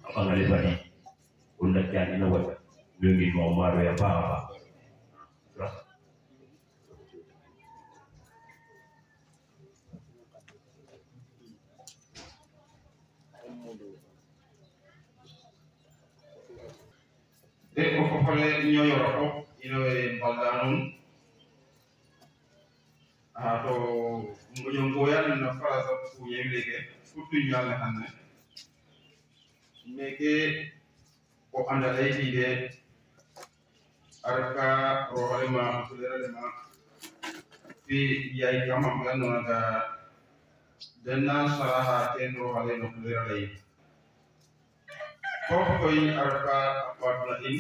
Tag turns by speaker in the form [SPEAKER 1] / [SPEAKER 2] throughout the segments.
[SPEAKER 1] bangale bari wala jani na wata ngi mo maro ya baba
[SPEAKER 2] e ko fofolle ñoyoro fof ino e balda nun ha to moƴon goyan no farasa kuƴewleke surtout ñalle hanne meke ko anda leytide arka roxolema fuleralema fi yay kamam gannonaga dennan saraha ten roxale no fuleraley fof koy arka watna in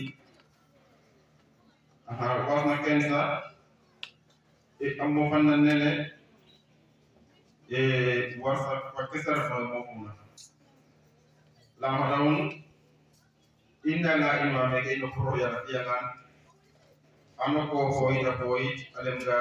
[SPEAKER 2] aha wasna ken sa e ammo fanna nene e warsa wakke sarafa mofumna lamadawun indanga ima meke ino pro yala fiyangan ano ko hoyta hoyit alemga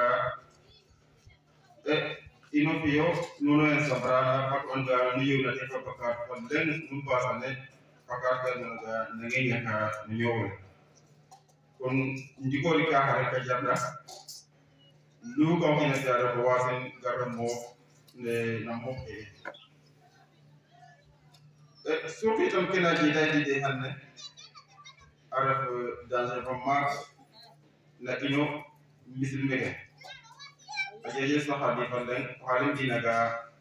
[SPEAKER 2] e ino fiyo nuno en sabrana pat onga nuyewna te fabakat on len num basane fakat ga nange ñaka no ñowle kon ndigoli ka xare ka jarna lu ko xina jara ko wasen garra mo ne na mo e surtout itam kena ji day di de hanne araf danger fa maak na ino misil mege a jeje saxa di fan leng o xalim dinaga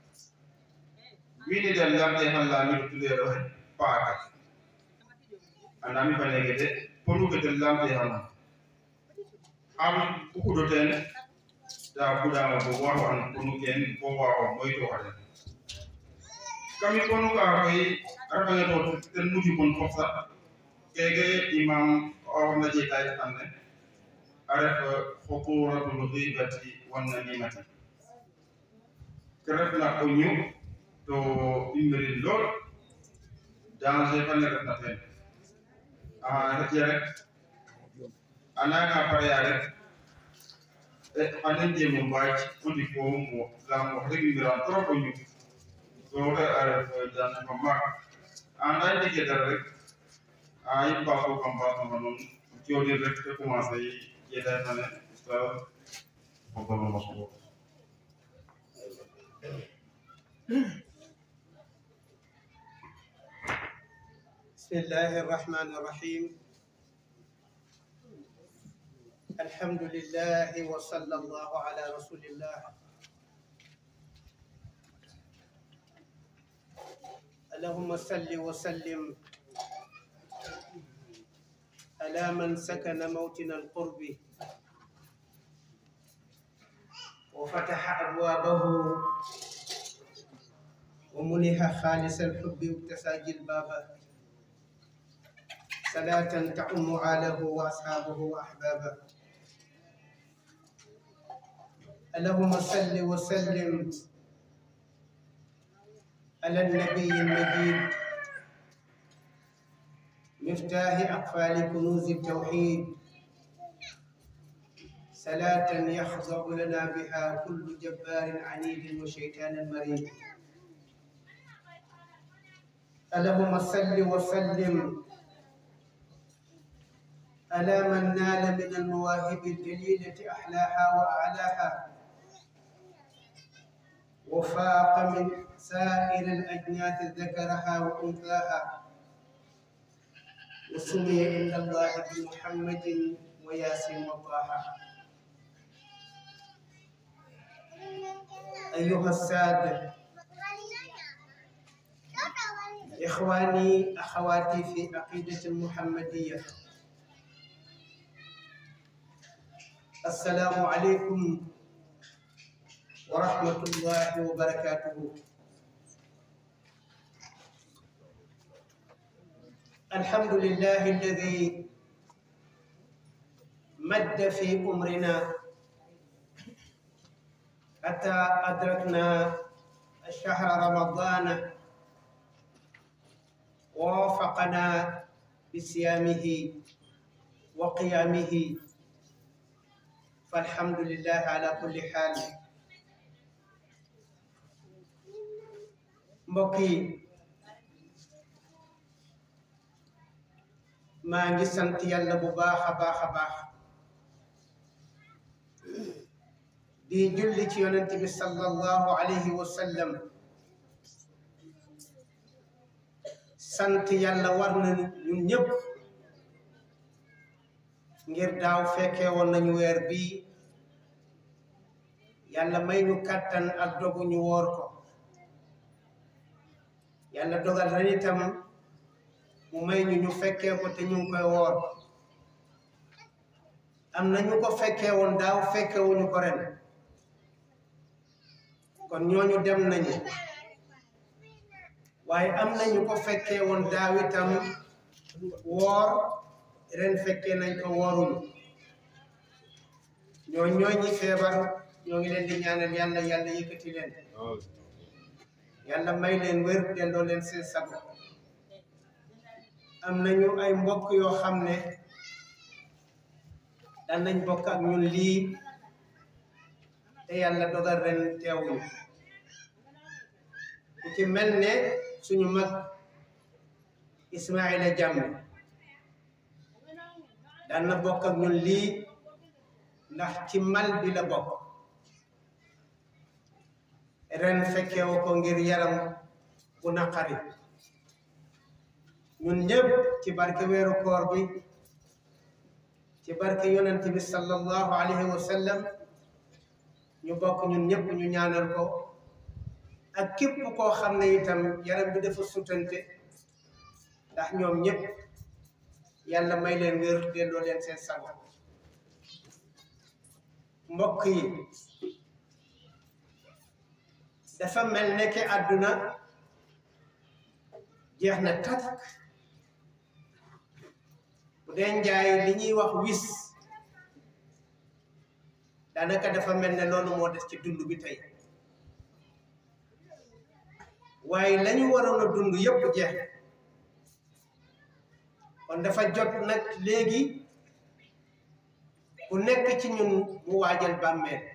[SPEAKER 2] wini den lamte han lami tulero he paaka anami fa nege de ponu ke den lamte han am ukudo ten da budama bo waho an ponu ken bo waho moyto xade kami ponu ka koy arfange to ten muti kon fof sax keke imam orna jetay tanne aref hukuratul ghibati wan namimati kerefna ko ñu to imberin lool danger fane refna ten a reti rek ananga pareya rek e xanen jemo mbaaj o ndik fo mo lam wax rek imbiran trop o ñu so te a ref danger fa maak anda jege dara rek a yip ba ko kam ba sama non jodin rek te commencé jeda tane ustaz fadal mashkur
[SPEAKER 3] بسم الله الرحمن الرحيم الحمد لله وصلى الله على رسول الله اللهم صل وسلم على من سكن موطن القرب وفتح أبوابه ومنح خالص الحب واكتسى جلبابه صلاة تعم آله وأصحابه وأحبابه اللهم صل وسلم على النبي المجيد مفتاح أقفال كنوز التوحيد صلاة يخضع لنا بها كل جبار عنيد وشيطان مريد اللهم صل وسلم على من نال من المواهب الجليلة أحلاها وأعلاها وفاق من سائر الأجناس ذكرها وأنثاها وسمي عند الله بمحمد وياسين وطه أيها السادة إخواني أخواتي في عقيدة المحمدية السلام عليكم ورحمة الله وبركاته الحمد لله الذي مد في أمرنا حتى أدركنا شهر رمضان ووافقنا بصيامه وقيامه فالحمد لله على كل حال mbokk yi maa ngi sant yàlla bu baax a baax a baax di julli ci yonent bi sallallahu alayhi wa sallam sant yàlla war na ñun ñëpp ngir daaw fekkee woon nañu weer bii yàlla may ñu kàttan ak dogu ñu woor ko yàlla dogal ren itam mu may ñu ñu fekkee ko te ñu ngi koy woor am na ñu ko fekkee woon daaw fekkewuñu ko ren kon ñooñu dem nañu waaye am na ñu ko fekkee woon daaw itam woor ren fekkee nañ ko wooruñu ñoo ñooy ñi feebar ñoo ngi leen di ñaanal yàlla yàlla yëkkati leen yàlla may leen wér delloo leen seen sago am nañu ay mbokk yoo xam ne daan nañ bokk ak ñun lii te yàlla dogal ren teewuñu ku ci mel ne suñu mag Ismaila Jammeh daan na bokk ak ñun lii ndax ci mal bi la bokk ren fekkewu ko ngir yaram bu naqari ñun ñëpp ci barke weeru koor bi ci barke yonent bi sallallahu alayhi wa sallam ñu bokk ñun ñëpp ñu ñaanal ko ak képp koo xam ne itam yaram bi dafa sutante ndax ñoom ñëpp yàlla may leen wér delloo leen seen sago mbokk yi dafa mel ne ke àdduna jeex na takk bu dee njaay li ñuy wax wis daanaka dafa mel ne loolu moo des ci dund bi tey waaye lañu waroon a dund yépp jeex kon dafa jot nag léegi ku nekk ci ñun mu waajal bàmmeel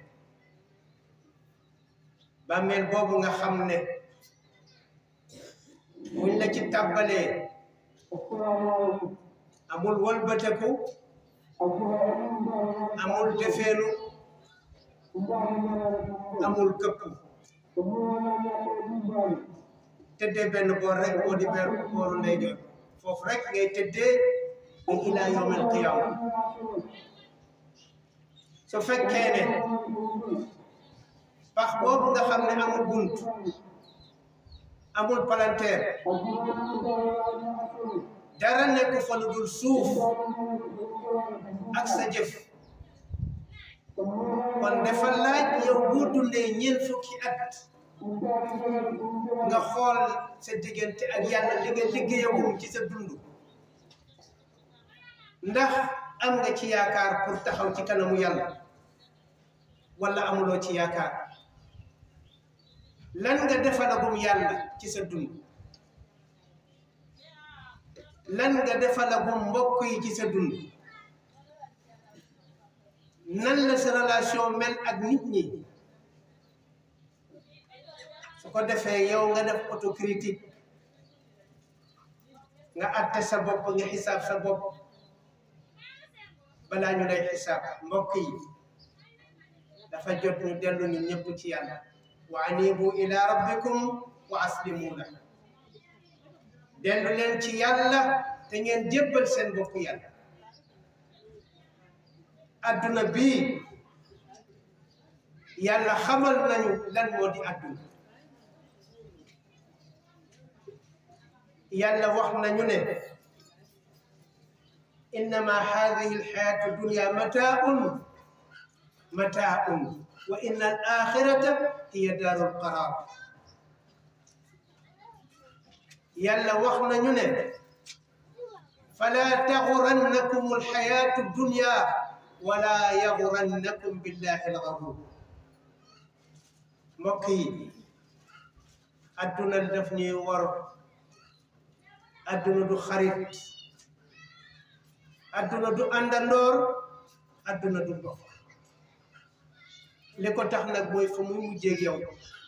[SPEAKER 3] bàmmeel boobu nga xam ne buñ la ci tàbbalee amul wëlbateku amul defeenu amul këpp tëddee benn boor rek boo di beer booru ndeyjoor foofu rek ngay tëddee ba ilaa yawmal qiyaama su fekkee ne pax boobu nga xam ne amul bunt amul palanteer dara nekk fa lu dul suuf ak sa jëf kon dafa laaj yow boo dundee ñeent fukki at nga xool sa diggante ak yàlla li nga liggéeyagum ci sa dund ndax am nga ci yaakaar pour taxaw ci kanamu yàlla wala amuloo ci yaakaar lan nga defalagum yàlla ci sa dund lan nga defalagum mbokk yi ci sa dund nan la sa relation mel ak nit ñi su ko defee yow nga def autocritique nga atte sa bopp nga xisaab sa bopp balaa ñu lay xisaab mbokk yi dafa jot ñu dellu ñu ñëpp ci yàlla wa anibu ila rabbikum wa aslimu la dellu leen ci yàlla te ngeen jébbal seen bopp yàlla adduna bii yàlla xamal nañu lan moo di adduna yàlla wax nañu ne innama hadihi alxayatu dunya mataaun mataaun wa inna al axirata hiya daaru alqaraar yàlla wax nañu ne fala taxurannakum alxayatu dunya wala yaxurannakum billahi alxaruur mbokk yi adduna daf ñuy war adduna du xarit adduna du àndandoor adduna du mbokk li ko tax nag mooy fa muy mujjeeg yow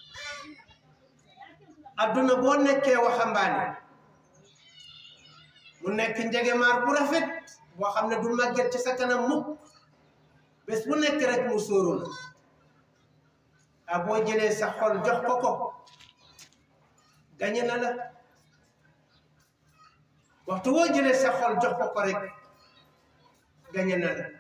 [SPEAKER 3] adduna boo nekkee waxambaane mu nekk njegemaar bu rafet boo xam ne du màgget ci sa kanam mukk bés bu nekk rek mu sóoru la a boo jëlee sa xol jox ko ko gañe na la waxtu woo jëlee sa xol jox ko ko rek gañe na la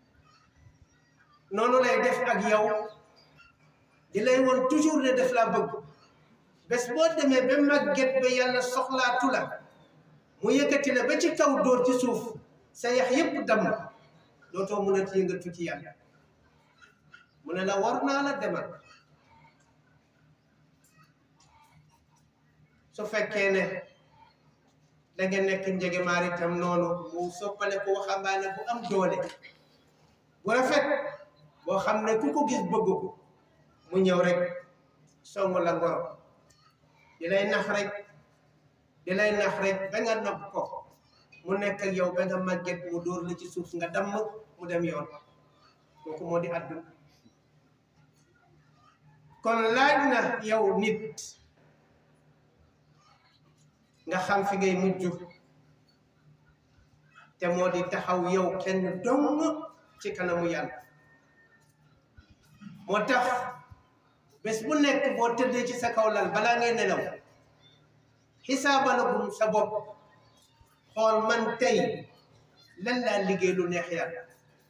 [SPEAKER 3] noonu lay def ak yow di lay woon toujours ne def laa bëgg bés boo demee ba màgget ba yàlla soxlaatu la mu yëkkati la ba ci kaw dóor ci suuf sa yax yépp damm dootoo mun a yëngatu ci yàlla mu ne la war naa la demal su fekkee ne da nga nekk njegemaar itam noonu mu soppale ko waxambaane bu am doole bu rafet boo xam ne ku ko gis bëgg ko mu ñëw rek song la ngoro di lay nax rek di lay nax rek ba nga nopp ko mu nekk ak yow ba nga màgget mu dóor la ci suuf nga damm mu dem yoon kooku moo di àdduna kon laaj na yow nit nga xam fi ngay mujj te moo di taxaw yow kenn dong ci kanamu yàlla moo tax bés bu nekk boo tëddee ci sa kaw lal balaa ngay nelaw xisaabalagum sa bopp xool man tey lan laa liggéey lu neex yàlla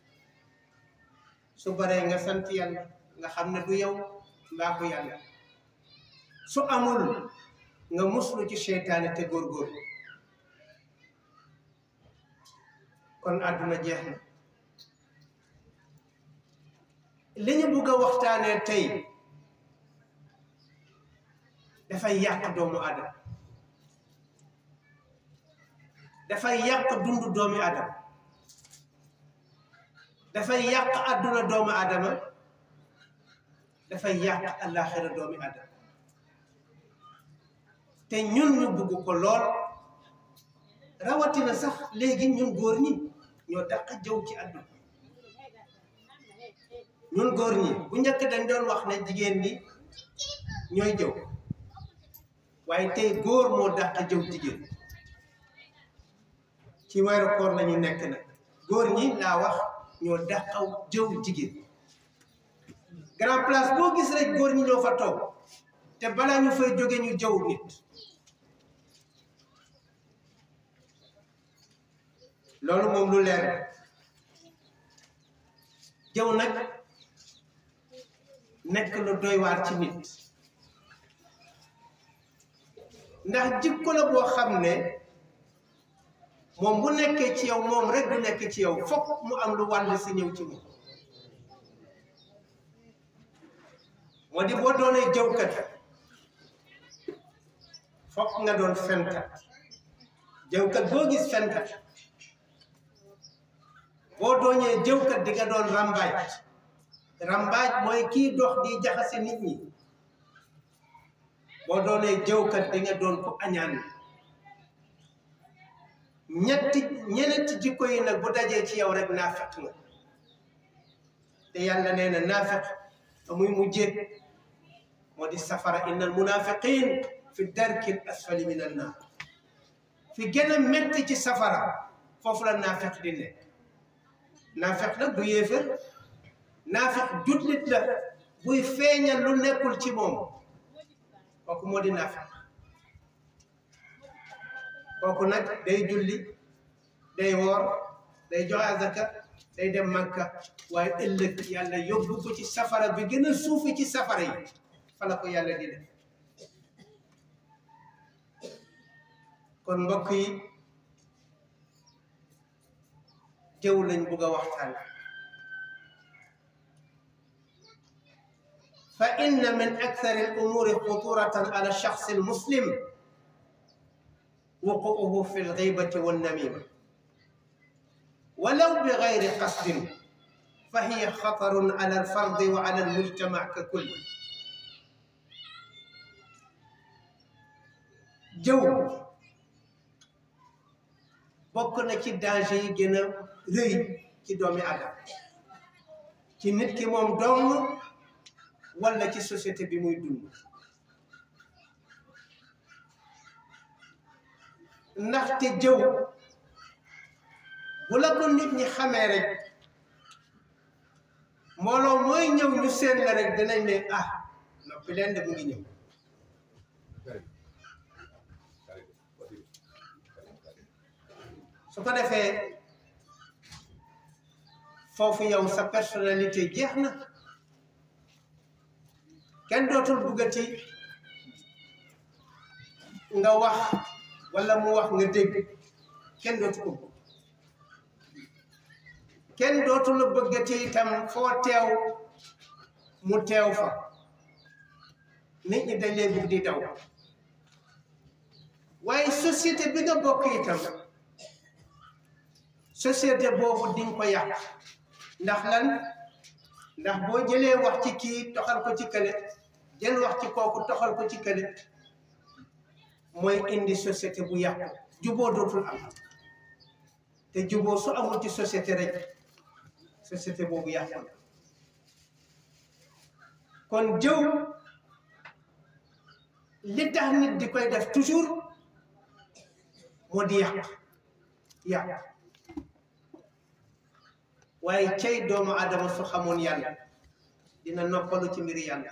[SPEAKER 3] su baree nga sant yàlla nga xam ne du yow mbaaxu yàlla su amul nga muslu ci seytaane te góorgóor kon àdduna jeex na li ñu bugg a waxtaanee tey dafay yàq doomu aadama dafay yàq dundu doomi aadama dafay yàq àdduna doomu aadama dafay yàq àllaaxira doomi aadama te ñun ñu bugg ko lool rawatina sax léegi ñun góor ñi ñoo dàq jëw ci àdduna ñun góor ñi bu njëkk dañ doon wax ne jigéen ñi ñooy jëw waaye tey góor moo dàq jëw jigéen ci weeru koor la ñu nekk nag góor ñi laa wax ñoo dàqaw jëw jigéen grand place boo gis rek góor ñi ñoo fa toog te balaa ñu fay jóge ñu jëw nit loolu moom lu leer jëw nag nekk lu doy waar ci nit ndax jikko la boo xam ne moom bu nekkee ci yow moom rek du nekk ci yow fokk mu am lu wàll si ñëw ci moom moo di boo doonee jëwkat fokk nga doon fenkat jëwkat boo gis fenkat boo doonee jëwkat di nga doon rambaaj rambaaj mooy kii dox di jaxase nit ñi boo doonee jëwkat di nga doon ko añaan ñetti ñeneenti jikko yi nag bu dajee ci yow rek naafeq nga te yàlla nee na naafeq fa muy mujjee moo di safara inna al munafiqin fi darki l asfali min an naar fi gën a metti ci safara foofu la naafeq di nekk naafeq nag du yéefar naafeq jullit la buy feeñal lu nekkul ci moom kooku moo di naafeq kooku nag day julli day woor day joxe azaka day dem Makka waaye ëllëg yàlla yóbbu ko ci safara bi gën a suufi ci safara yi fa la ko yàlla di def kon mbokk yi jëw lañ bugg a waxtaan fa inna min akthari al umuri xuturatan ala shaxsi al muslim وقوعه في الغيبة والنميمة ولو بغير قصد فهي خطر على الفرد وعلى المجتمع ككل جو bokk na ci danger yi gën a rëy ci doomi adam ci nit ki moom dong walla ci société bi muy dund ndaxte jëw bu la ko nit ñi xamee rek mbooloo mooy ñëw ñu seen la rek dinañ ne ah noppi leen de mu ngi ñëw su ko defee foofu yow sa personnalité jeex na kenn dootul buggati nga wax walla mu wax nga dégg kenn dootu ko bëgg kenn dootul bëggati itam foo teew mu teew fa nit ñi dañ lay bugg di daw waaye société bi nga bokk itam société boobu di nga ko yàq ndax lan ndax boo jëlee wax ci kii toxal ko ci kële jël wax ci kooku toxal ko ci kële mooy indi société bu yàqu juboo dootul am te juboo su amul ci société rek société boobu yàqu na kon jëw li tax nit di koy def toujours moo di yàq yàq waaye cay doomu adama su xamoon yàlla dina noppalu ci mbiri yàlla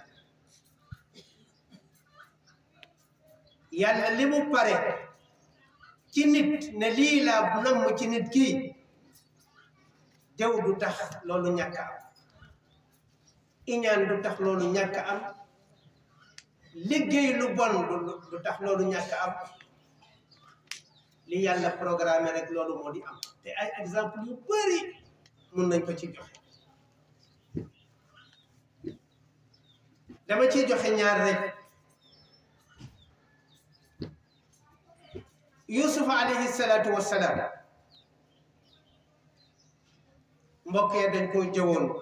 [SPEAKER 3] yàlla li mu pare ci nit ne lii laa namm ci nit kii jëw du tax loolu ñàkk am iñaan du tax loolu ñàkk am liggéey lu bon du tax loolu ñàkk am li yàlla programme rek loolu moo di am te ay exemple yu bari mun nañ ko ci joxe dama ciy joxe ñaar rek yusuf alayhi salaatu wassalaam mbokk ya dañ koo jëwoon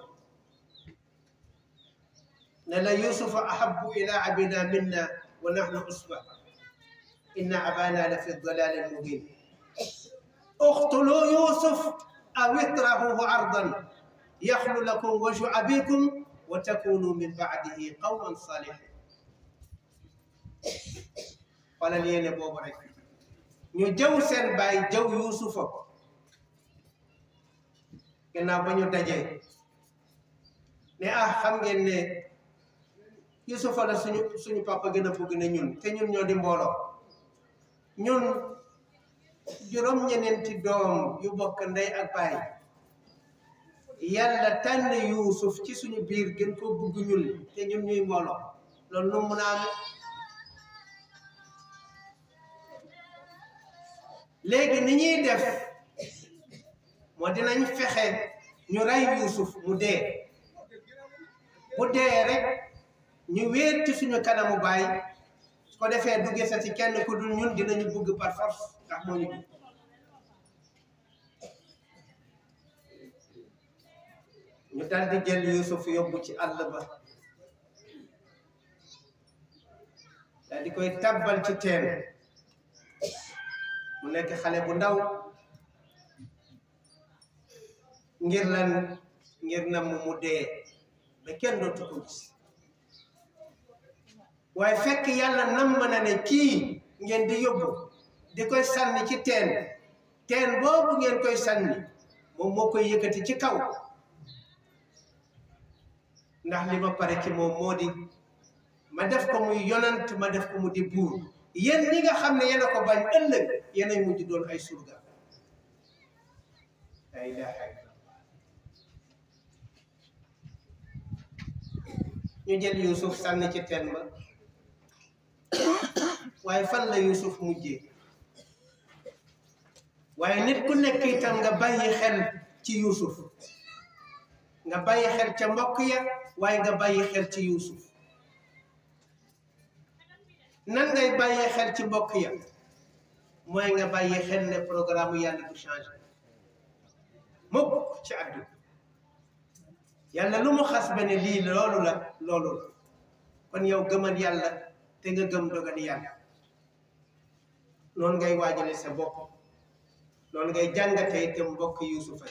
[SPEAKER 3] ne la yusufa ahabu ila abina minna wa nahnu usba inna abana la fi dalalin mubin اقتلوا يوسف أو اطرحوه أرضا يخل لكم وجه أبيكم وتكونوا من بعده قوما صالحين قال لي أنا بوب رك ñu jëw seen baay jëw yuusufa gannaaw ba ñu dajee ne ah xam ngeen ne yuusufa la suñu suñu papa gën a bëgg ne ñun te ñun ñoo di mbooloo ñun juróom ñeneenti doom yu bokk ndey ak baay yàlla tànn yuusuf ci suñu biir gën ko bugg ñun te ñun ñuy mbooloo loolu nu mun a am léegi ni ñuy def moo dinañ fexe ñu rey yuusuf mu dee bu dee rek ñu wéet ci suñu kanamu baay su ko defee du gisati kenn ku dul ñun dinañu bëgg par force ndax moo ñu bëgg ñu dal di jël Yuusuf yóbbu ci àll ba dal di koy tabbal ci teen mu nekk xale bu ndaw ngir lan ngir na mu mu dee ba kenn dootu ko gis waaye fekk yàlla nam na ne kii ngeen di yóbbu di koy sànni ci teen teen boobu ngeen koy sànni moom moo koy yëkkati ci kaw ndax li ma pare ci moom moo di ma def ko muy yonant ma def ko mu di buur yéen ñi nga xam ne yéen a ko bañ ëllëg yéen ay mujj doon ay surga la ilaha illallah ñu jël Yuusuf sànni ci teen ba waaye fan la Yuusuf mujjee waaye nit ku nekk itam nga bàyyi xel ci Yuusuf nga bàyyi xel ca mbokk ya waaye nga bàyyi xel ci Yuusuf nan ngay bàyyi xel ci mbokk ya mooy nga bàyyi xel ne programme yàlla du changé mukk ci àdduna yàlla lu mu xas ba ne lii loolu la loolu la kon yow gëmal yàlla te nga gëm dogal yàlla noonu ngay waajale sa bopp noonu ngay jàngate itam mbokk yuusufa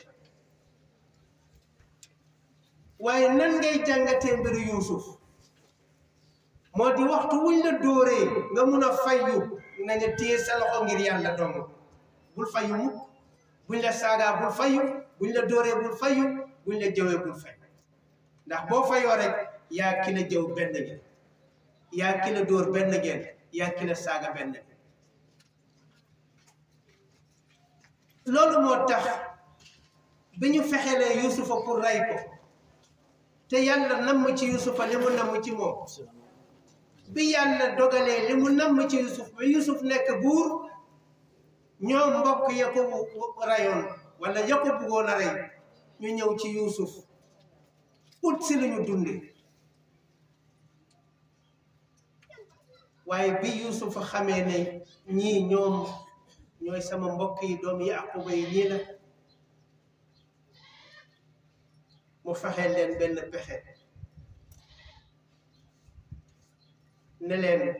[SPEAKER 3] waaye nan ngay jàngatee mbiru yuusuf moo di waxtu wuñ la dóoree nga mun a fayyu na nga téye sa loxo ngir yàlla dong bul fayyu mukk buñ la saagaa bul fayu buñ la dóoree bul fayu buñ la jëwee bul fayu ndax boo fayoo rek yaa ki la jëw benn ngeen yaa ki la dóor benn ngeen yaa ki la saaga benn ngeen loolu moo tax bi ñu fexelee yusufa pour rey ko te yàlla namm ci yusufa li mu namm ci moom bi yàlla dogalee li mu namm ci yusuf ba yusuf nekk buur ñoom mbokk ya ko rayoon wala ya ko buggoon a rey ñu ñëw ci yusuf ut si lu ñu dunde waaye bi yusuf xamee ne ñii ñoom ñooy sama mbokk yi doom yaquba yi ñii la mu fexe leen benn pexe ne leen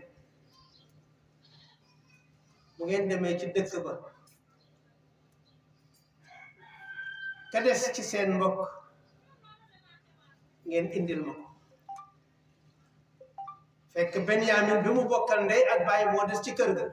[SPEAKER 3] bu ngeen demee ci dëkk ba ka des ci seen mbokk ngeen indil ma ko fekk Benyamin bi mu bokkal ndey ak baay moo des ci kër ga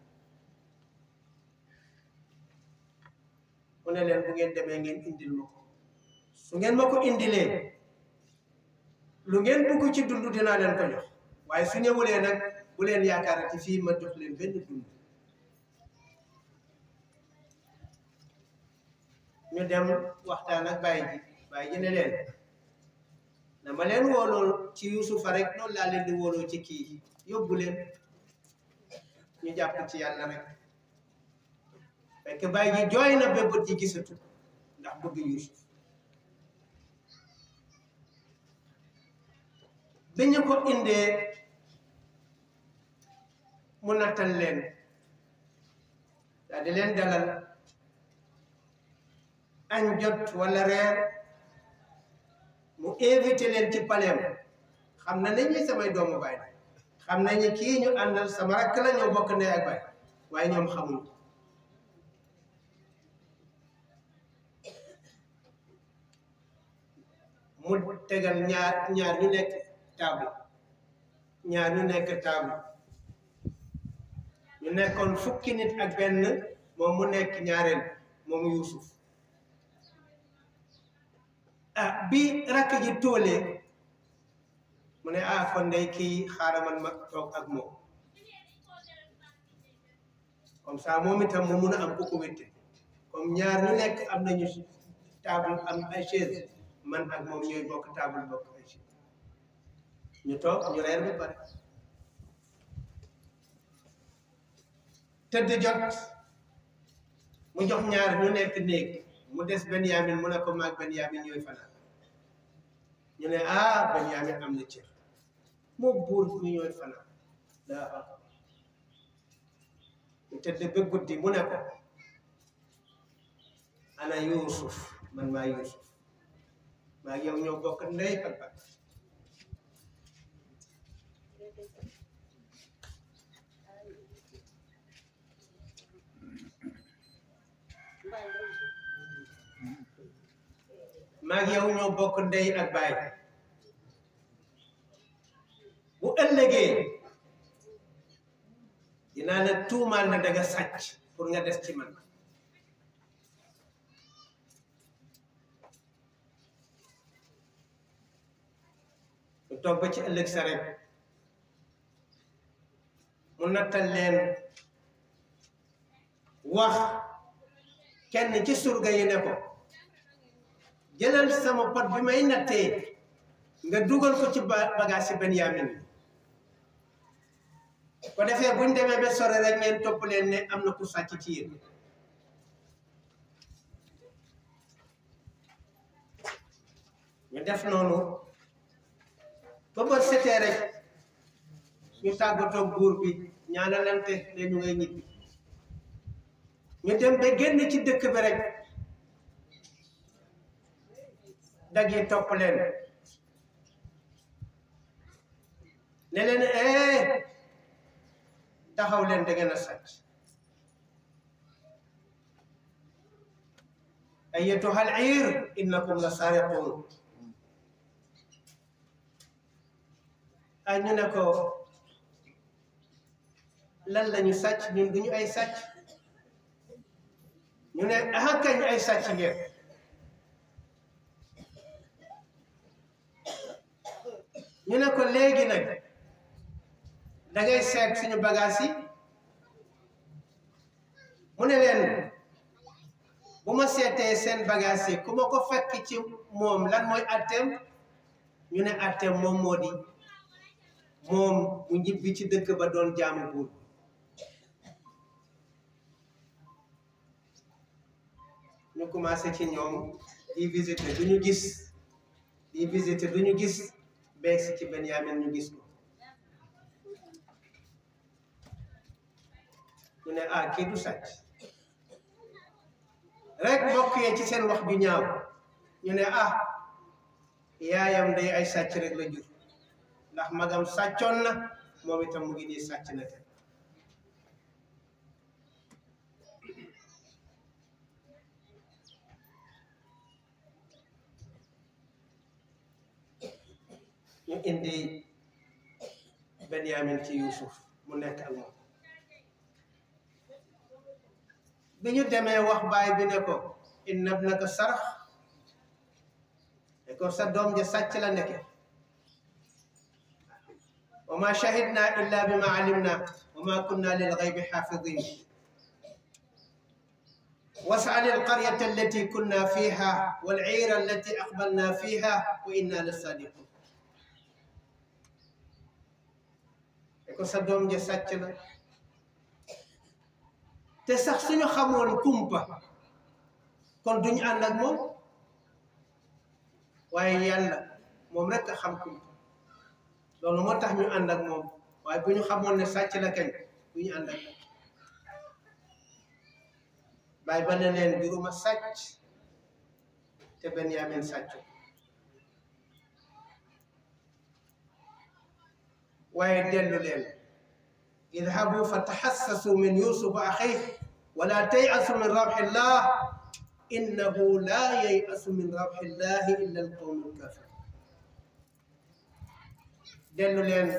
[SPEAKER 3] mu ne leen bu ngeen demee ngeen indil ma ko su ngeen ma ko indilee lu ngeen bugg ci dund dinaa leen ko jox waaye su ñëwulee nag bu leen yaakaarati fii ma jox leen benn dund ñu dem waxtaan ak baay ji baay ji ne leen na ma leen wóoloo ci yusufa rek noonu laa leen di wóoloo ci kii yóbbu leen ñu jàpp ci yàlla rek fekk baay ji jooy na ba bët yi gisatu ndax bëgg yusuf bi ñu ko indee mu nattal leen daal di leen dalal añ jot wala reer mu invité leen ci paleem xam na ne ñi samay doomu baay xam nañu kii ñu àndal sama rakk la ñoo bokk ndey ak baay waaye ñoom xamuñu mu tegal ñaar ñaar ñu nekk table ñaar ñu nekk table ñu nekkoon fukki nit ak benn moom mu nekk ñaareel moom Yuusuf ah bi rakk ji tóolee mu ne ah kon day kii xaaral man ma toog ak moom comme ça moom itam mu mun a am ku ko wétte comme ñaar ñu nekk am nañu table am ay chaise man ak moom ñooy bokk table bokk ay chaise ñu toog ñu reer ba pare tëdd jot mu jox ñaar ñu nekk néeg mu des Benyamin mu ne ko maag Benyamin ñooy fanaan ñu ne ah Benyamin am na cër moo buur ñu ñooy fanaan daa ñu tëdd ba guddi mu ne ko ana Yuusuf man maa Yuusuf maa yow ñoo bokk ndey ak baay maa ngi yow ñoo bokk ndey ak baay bu ëllëgee dinaa la tuumaal na danga sàcc pour nga des ci man mu toog ba ci ëllëg sa rek mu nattal leen wax kenn ci surga yi ne ko jëlal sama pot bi may nattee nga dugal ko ci ba bagage si Benyamin ko defee buñ demee ba sore rek ngeen topp leen ne am na ku sàcc ci yéen ñu def noonu ba ba setee rek ñu tàggatoo buur bi ñaanalante ne ñu ngay ñibbi ñu dem ba génn ci dëkk bi rek dag yi topp leen ne leen eh taxaw leen da ngeen a sàcc ayyatuha al-iir innakum la saariquun ay ñu ne ko lan lañu sàcc ñun duñu ay sàcc ñu ne aha kañ ay sàcc ngeen ñu ne ko léegi nag da ngay seet suñu bagage yi mu ne leen bu ma seetee seen bagage yi ku ma ko fekk ci moom lan mooy atteem ñu ne atteem moom moo di moom mu ñibbi ci dëkk ba doon jaamu buur ñu commencé ci ñoom di visiter du ñu gis di visiter du ñu gis beeg si ci Benyamin ñu gis ko ñu ne ah kii du sàcc rek mbokk yee ci seen wax ju ñaaw ñu ne ah yaayam day ay sàcc rek la jur ndax magam sàccoon na moom itam mu ngi nii sàcc na te ñu indi Benyamin ci Yuusuf mu nekk ak moom bi ñu demee wax baay bi ne ko inna ibnaka sarax ne ko sa doom ja sàcc la nekke wa ma shahidna illa bima alimna wa ma kunna lil ghaybi xaafidin واسأل القرية التي كنا فيها والعير التي أقبلنا فيها وإنا لصادقون ko sa doom ja sàcc la te sax suñu xamoon kumpa kon duñu ànd ak moom waaye yàlla moom rek a xam kumpa loolu moo tax ñu ànd ak moom waaye bu ñu xamoon ne sàcc la kañ duñu ànd ak moom bàyyi ba ne leen juruma sàcc te Benyamin sàccu waaye dellu leen idhabu fa taxassasu min yusuf axih wala tayasu min rawxillah innahu la yayasu min rawxillahi illa alqawmu alkafir dellu leen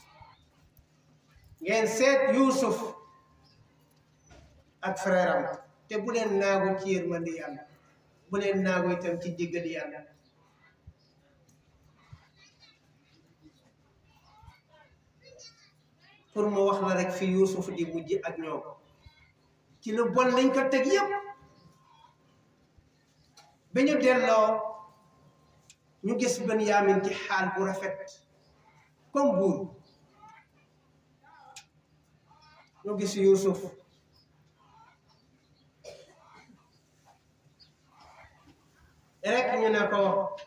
[SPEAKER 3] ngeen seet yusuf ak frère am te bu leen naagu ci yërmandi yàlla bu leen naagu itam ci jéggali yàlla pour mu wax la rek fi Yuusuf di mujj ak ñoom ci lu bon lañ ko teg yépp ba ñu delloo ñu gis Benyamin ci xaal bu rafet comme buur ñu gis Yuusuf rek ñu ne ko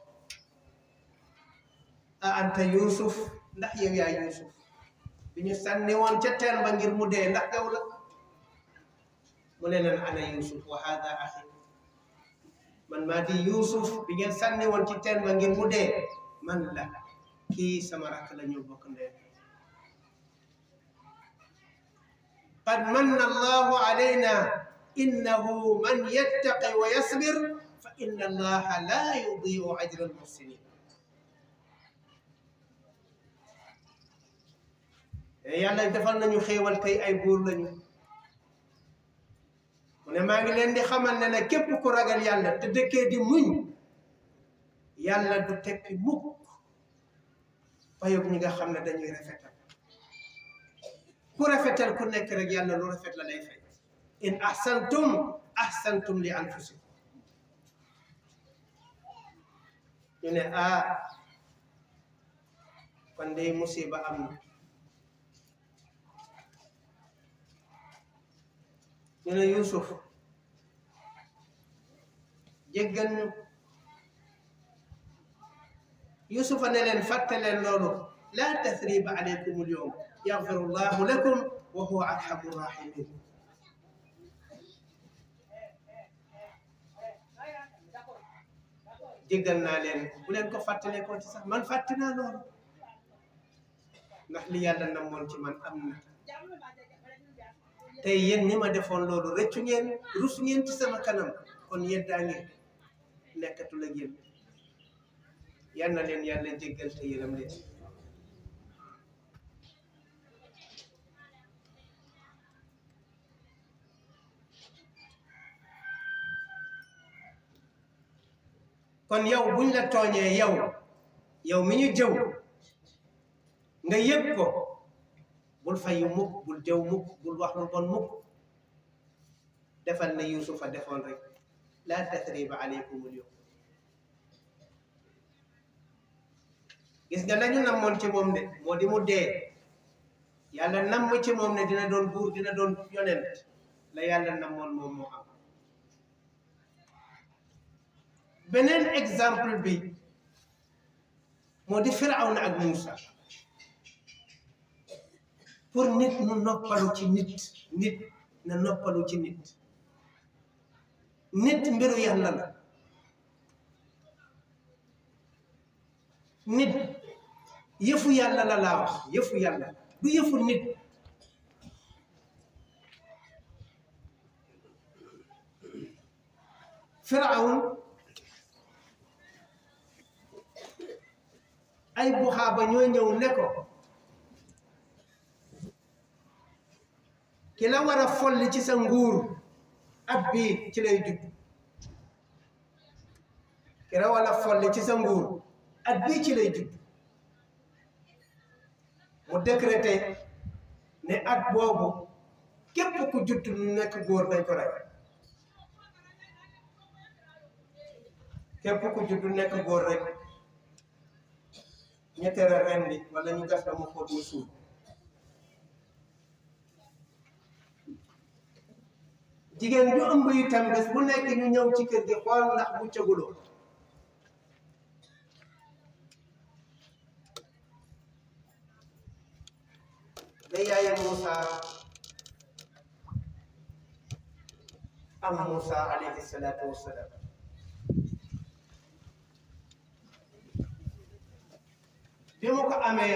[SPEAKER 3] a anta Yuusuf ndax yow yaa Yuusuf bi ñu sànni woon ca teen ba ngir mu dee ndax gaw la mu ne leen ana yusuf wa hada axi man maa di yusuf bi ngeen sànni woon ci teen ba ngir mu dee man la kii sama rakk la ñu bokk ndee qad manna allahu alayna innahu man yattaqi wa yasbir fa inna allaha la yudiu ajra almuhsinin yàlla defal nañu xéewal tey ay buur lañu mu ne maa ngi leen di xamal ne ne képp ku ragal yàlla te dëkkee di muñ yàlla du tekki mukk payoog ñi nga xam ne dañuy rafetal ku rafetal ku nekk rek yàlla lu rafet la lay fay in ahsantum ahsantum li anfusikum ñu ne ah kon day musiba am na ñu ne Yuusuf jéggal ñu Yuusufa ne leen fàtte leen loolu laa tasriba alaykum al-yawm yaxfiru llahu lakum wa huwa arhamu rahimin jéggal naa leen bu leen ko fàttale ko ci sax man fàtte naa loolu ndax li yàlla namoon ci man am na tey yéen ñi ma defoon loolu rëccu ngeen rus ngeen ci sama kanam kon yeddaa ngeen nekkatul ak yéen yal na leen yàlla jéggal te yërëm leen kon yow buñ la tooñee yow yow mi ñu jëw nga yëg ko bul fayu mukk bul jëw mukk bul wax lu bon mukk defal na yusufa defoon rek laa tasriba aleykumul yawm gis nga nañu namoon ci moom de moo di mu dee yàlla namm ci moom ne dina doon buur dina doon yonent la yàlla namoon moom moo am beneen exemple bi moo di firawna ak Muusa pour nit mu noppalu ci nit nit na noppalu ci nit nit mbiru yàlla la nit yëfu yàlla la laa wax yëfu yàlla du yëfu nit firawn ay buxaaba ñoo ñëw ne ko ki la war a folli ci sa nguur at bii ci lay judd ki la war a folli ci sa nguur at bii ci lay judd mu décrété ne at boobu képp ku judd lu nekk góor dañ ko rey képp ku judd nekk góor rek ñetteel ren bi wala ñu gas ba mu xóot mu suul jigéen ju ëmb itam bés bu nekk ñu ñëw ci kër gi xool ndax bu cëguloo ba yaayam Moussa am Moussa alayhi salaatu wassalaam bi mu ko amee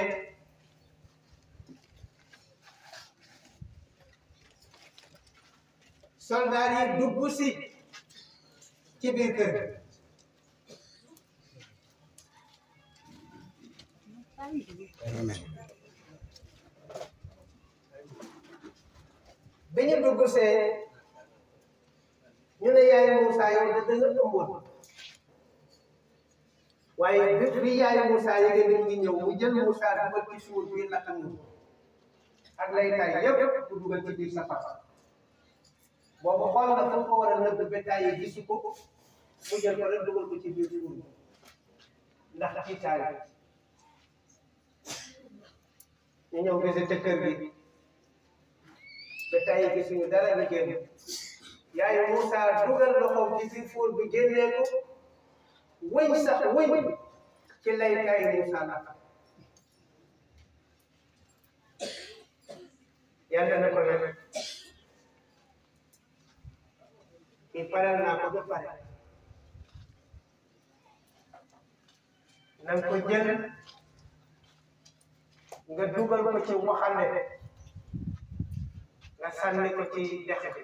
[SPEAKER 3] soldaar yi dugg si ci biir kër gi bi ñu dugg see ñu ne yaay Moussa yow da nga ëmboon waaye bi bi yaay Moussa yége ni mu ngi ñëw mu jël Moussa dugal ci suur biir la am ak lay tay yëpp mu dugal ci biir safara boobu xool na fu ko war a nëbb bétail yi gisu ko mu jël ko rek dugal ko ci biir suur bi ndax ci taay ñu ñëw visité kër gi bétail yi gisuñu dara ñu génn yaay Moussa dugal loxoom ci biir fuur bi génnee ko wëñ sax wëñ ci lay tay Moussa la yàlla na ko nag kii paral naa ko ba pare na nga ko jël nga dugal ko ci waxande nga sànni ko ci dex bi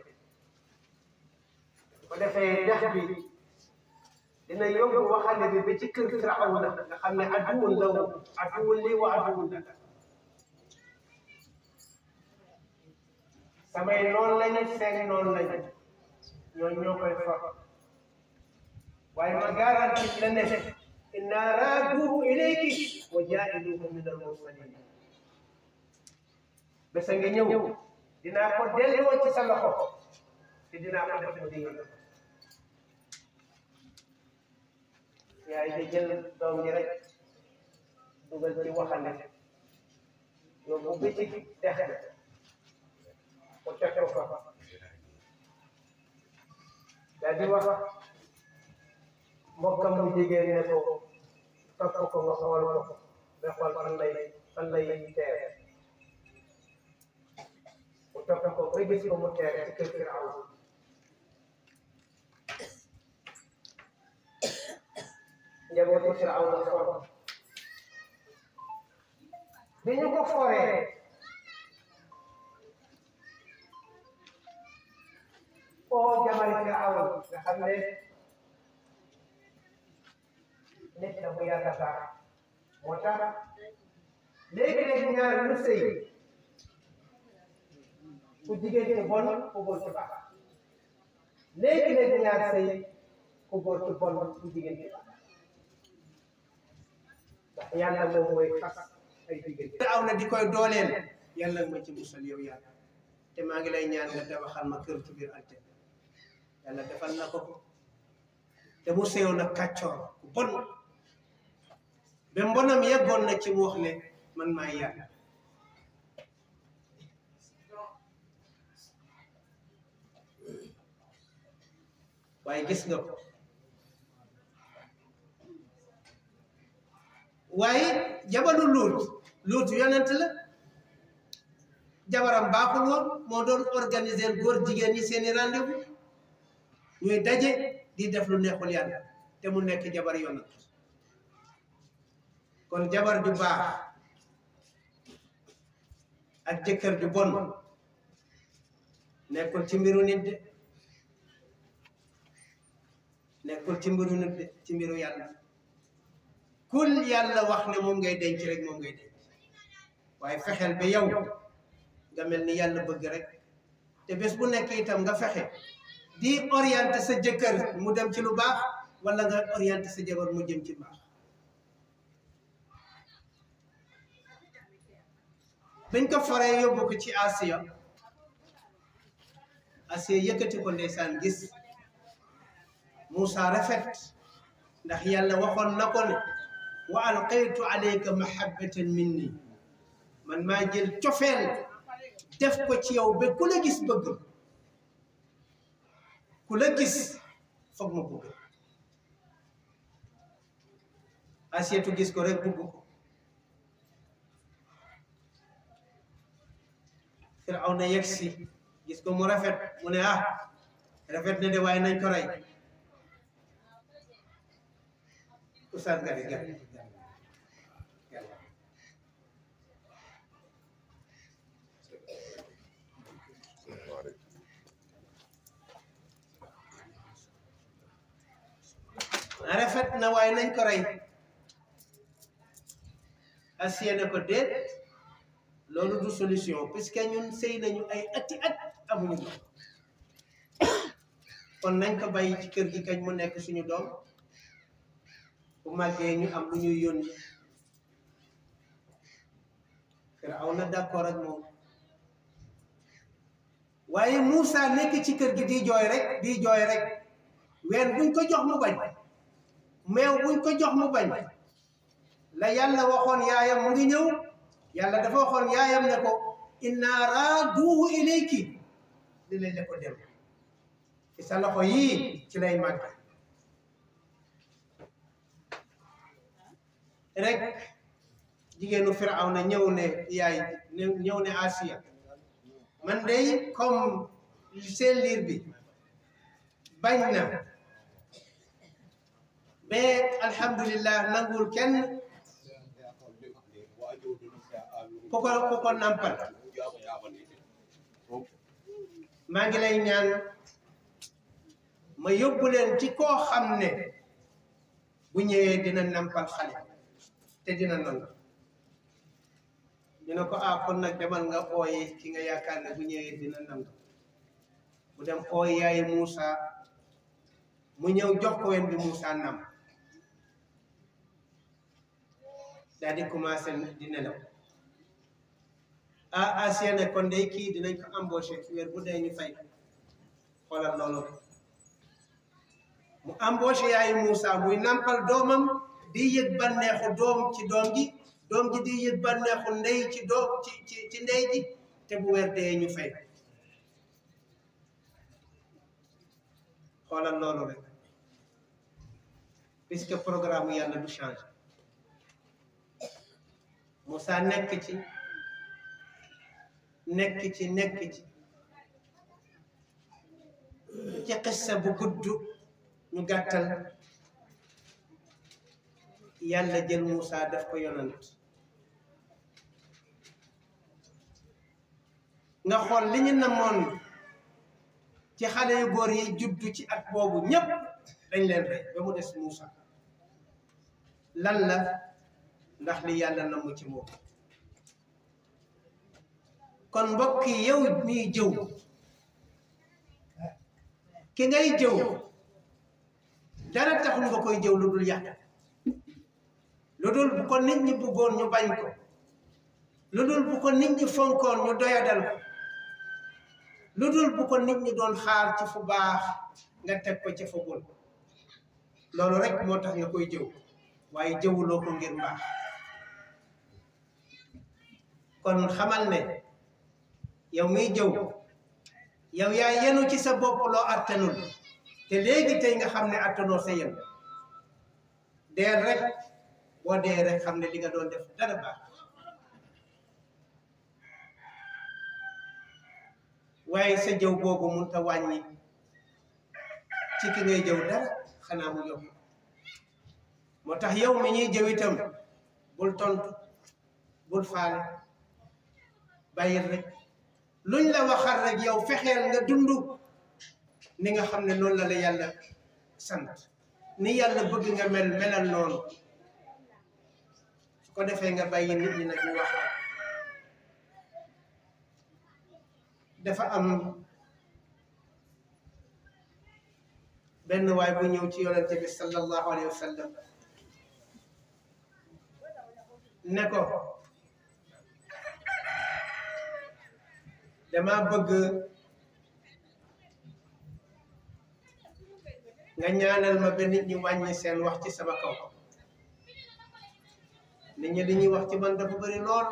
[SPEAKER 3] bu defee dex bi dina yóbbu waxande bi ba ci kër Firawna nga xam ne aduwun la woon aduwun lii wa aduwun la samay noonu lañu seen noonu lañu ñooñu ñoo koy for waaye ma garanti la ne inna raaduhu ilayki wa jaa'iluhu min al-mursalin bés a ngi ñëw dinaa ko delloo ci sa loxo te dinaa ko def mu di yaay di jël doom ji rek dugal ci waxande yóbbu bi ci dex ko teg ko fa daal di wax mbokkam mu jigéen ne ko topp ko nga xool ko nga xool fan lay fan lay teer mu topp ko ba gis ko mu teer ci kër Firaw njabootu Firaw na for bi ñu ko foree oo jamani Firaw nga xam ne nit na bu yàgg baax moo tax léegi-léegi ñaar ñu sëy ku jigéen ci bon ku góor ci baax léegi-léegi ñaar sëy ku góor ci bon ku jigéen ci baax ndax yàlla moom mooy fas ay diggante aw na di koy dooleel yàlla nga ma ci musal yow yàlla te maa ngi lay ñaan nga tabaxal ma kër ci biir àjjana yàlla defal na ko te mu sew na kàccoor ku bon ba mbonam yeggoon na ci mu wax ne man maay yàlla waaye gis nga ko waaye jabalu luut luut yonent la jabaram baaxul woon moo doon organiser góor jigéen ñi seeni rendez-vous ñuy daje di def lu neexul yàlla te mu nekk jabar yonent kon jabar ju baax ak jëkkër ju bon nekkul ci mbiru nit de nekkul ci mbiru nit de ci mbiru yàlla kul yàlla wax ne moom ngay denc rek moom ngay denc waaye fexeel ba yow nga mel ni yàlla bëgg rek te bés bu nekk itam nga fexe di orienté sa jëkkër mu dem ci lu baax wala nga orienté sa jabar mu jëm ci baax bañ ko foree yóbbu ko ci Asiya Asiya yëkkati ko ndeysaan gis Moussa rafet ndax yàlla waxoon na ko ne wa alqaytu alayka mahabbatan minni man maa jël cofeel def ko ci yow ba ku la gis bëgg ku la gis foog ma bëgg Asiyatu gis ko rek bëgg ko Firawna yegg si gis ko mu rafet mu ne ah rafet na de waaye nañ ko rey Oustaz Gari Gari rafet na waaye nañ ko rey Asiya ne ko déet loolu du solution puisque ñun sëy nañu ay ati at amuñu doom kon nañ ko bàyyi ci kër gi kañ mu nekk suñu doom bu màggee ñu am lu ñuy yónni Firawna d'accord ak moom waaye Moussa nekk ci kër gi di jooy rek di jooy rek ween buñ ko jox mu bañ meew buñ ko jox mu bañ la yàlla waxoon yaayam mu ngi ñëw yàlla dafa waxoon yaayam ne ko inna raaduhu ilayki li lay la ko dem ci sa loxo yii ci lay màgg rek jigéenu Firawna ñëw ne yaay ñëw ne Asiya man dey comme seen liir bi bañ na mais alhamdulillah nangul kenn ku ko ku ko nampal maa ngi lay ñaan ma yóbbu leen ci koo xam ne bu ñëwee dina nampal xale te dina nangu ñu ne ko ah kon nag demal nga ooyi ki nga yaakaar ne bu ñëwee dina nangu mu dem ooy yaay Moussa mu ñëw jox ko wen bi Moussa nam daal di commencé di nelaw ah Asiya ne kon day kii dinañ ko embauché weer bu dee ñu fay xoolal loolu mu embauché yaayu Moussa muy nampal doomam di yëg bànneexu doom ci doom ji doom ji di yëg bànneexu ndey ci doom ci ci ci ndey ji te bu weer dee ñu fay xoolal loolu rek puisque programme yàlla du change Moussa nekk ci nekk ci nekk ci ci xissa bu gudd ñu gàttal yàlla jël Moussa def ko yonant nga xool li ñu namoon ci xale yu góor yi juddu ci at boobu ñépp dañ leen rey ba mu des Moussa lan la ndax li yàlla namm ci moom kon mbokk yi yow miy jëw ki ngay jëw dara taxul nga koy jëw lu dul yàq lu dul bu ko nit ñi bëggoon ñu bañ ko lu dul bu ko nit ñi fonkoon ñu doyadal ko lu dul bu ko nit ñi doon xaar ci fu baax nga teg ko ci fu bon loolu rek moo tax nga koy jëw waaye jëwuloo ko ngir mbaax kon xamal ne yow miy jëw yow yaa yenu ci sa bopp loo attanul te léegi tey nga xam ne attanoo sa yen deel rek boo dee rek xam ne li nga doon def dara baax waaye sa jëw boobu mun ta wàññi ci ki ngay jëw dara xanaa mu yokk moo tax yow mi ñuy jëw itam bul tontu bul faale bàyyil rek luñ la waxal rek yow fexeel nga dund ni nga xam ne noonu la la yàlla sant ni yàlla bëgg nga mel melal noonu su ko defee nga bàyyi nit ñi nag ñu wax dafa am benn waay bu ñëw ci yonente bi sallallahu alayhi wa sallam ne ko dama bëgg nga ñaanal ma ba nit ñi wàññi seen wax ci sama kaw nit ñi dañuy wax ci man dafa bëri lool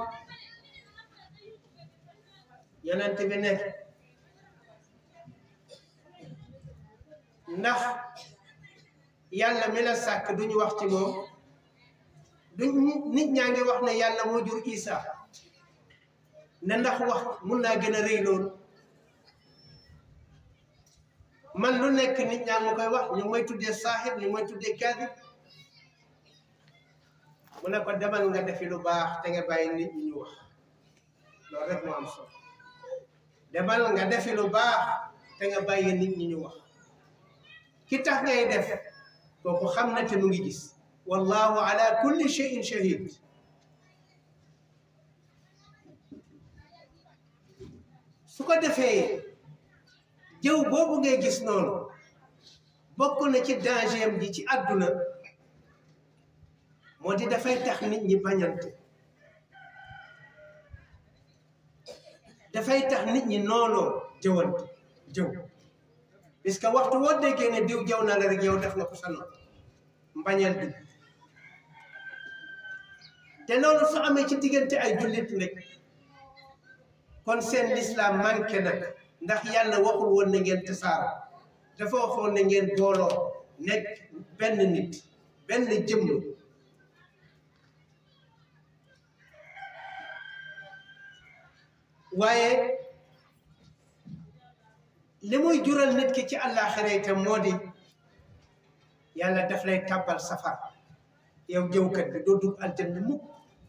[SPEAKER 3] yonent bi ne ndax yàlla mi la sàkk duñu wax ci moom duñ nit ñaa ngi wax ne yàlla moo jur Isa ne ndax wax mun naa gën a rëy loolu man lu nekk nit ñaa ngi koy wax ñu may tuddee saaxib ñu may tuddee kaadib mu ne ko demal nga defi lu baax te nga bàyyi nit ñi ñu wax loolu rek moo am solo demal nga defi lu baax te nga bàyyi nit ñi ñu wax ki tax ngay def kooku xam na te mu ngi gis wallahu ala kulli shay'in shahid su ko defee jëw boobu ngay gis noonu bokk na ci danger ji ci àdduna moo di dafay tax nit ñi bañante dafay tax nit ñi noonoo jëwante jëw parce que waxtu woo déggee ne diw jëw na la rek yow def nga ko sa noonu mbañeel bi te loolu su amee ci diggante ay jullit rek kon seen lislaam manqué nag ndax yàlla waxul woon na ngeen tasaaroo dafa waxoon na ngeen booloo nekk benn nit benn jëmm waaye li muy jural nit ki ci àllaaxira itam moo di yàlla daf lay tàbbal safar yow jëwkat bi doo dugg aljanna mukk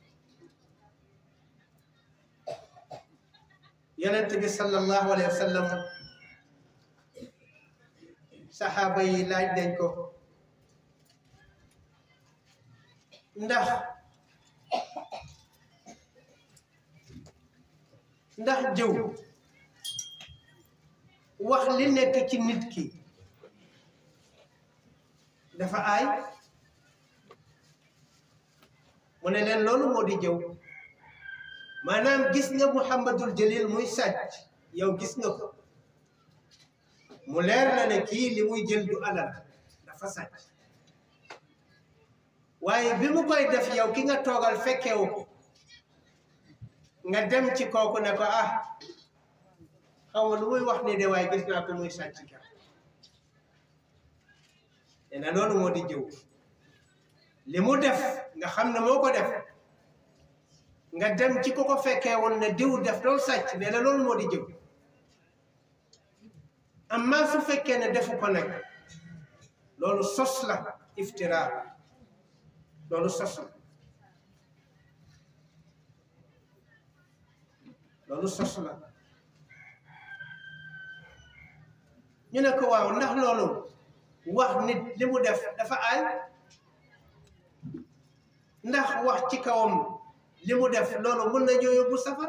[SPEAKER 3] yonent bi sallallahu alayhi wa sallam saxaaba yi laaj nañ ko ndax ndax jëw wax li nekk ci nit ki dafa aay mu ne leen loolu moo di jëw maanaam gis nga Muhammadul Jalil muy sàcc yow gis nga ko mu leer la ne kii li muy jël du alal dafa sàcc waaye bi mu koy def yow ki nga toogal fekkewu ko nga dem ci kooku ne ko ah xaw ma lu muy wax ni de waaye gis naa ko muy sàcc ka te na loolu moo di jëw li mu def nga xam ne moo ko def nga dem ci ko ko fekkee woon ne diw def doon sàcc ne la loolu moo di jëw amma su fekkee ne defu ko nag loolu sos la iftira loolu sos la loolu sos la ñu ne ko waaw ndax loolu wax nit li mu def dafa aay ndax wax ci kawam li mu def loolu mën na ñoo yóbbu safar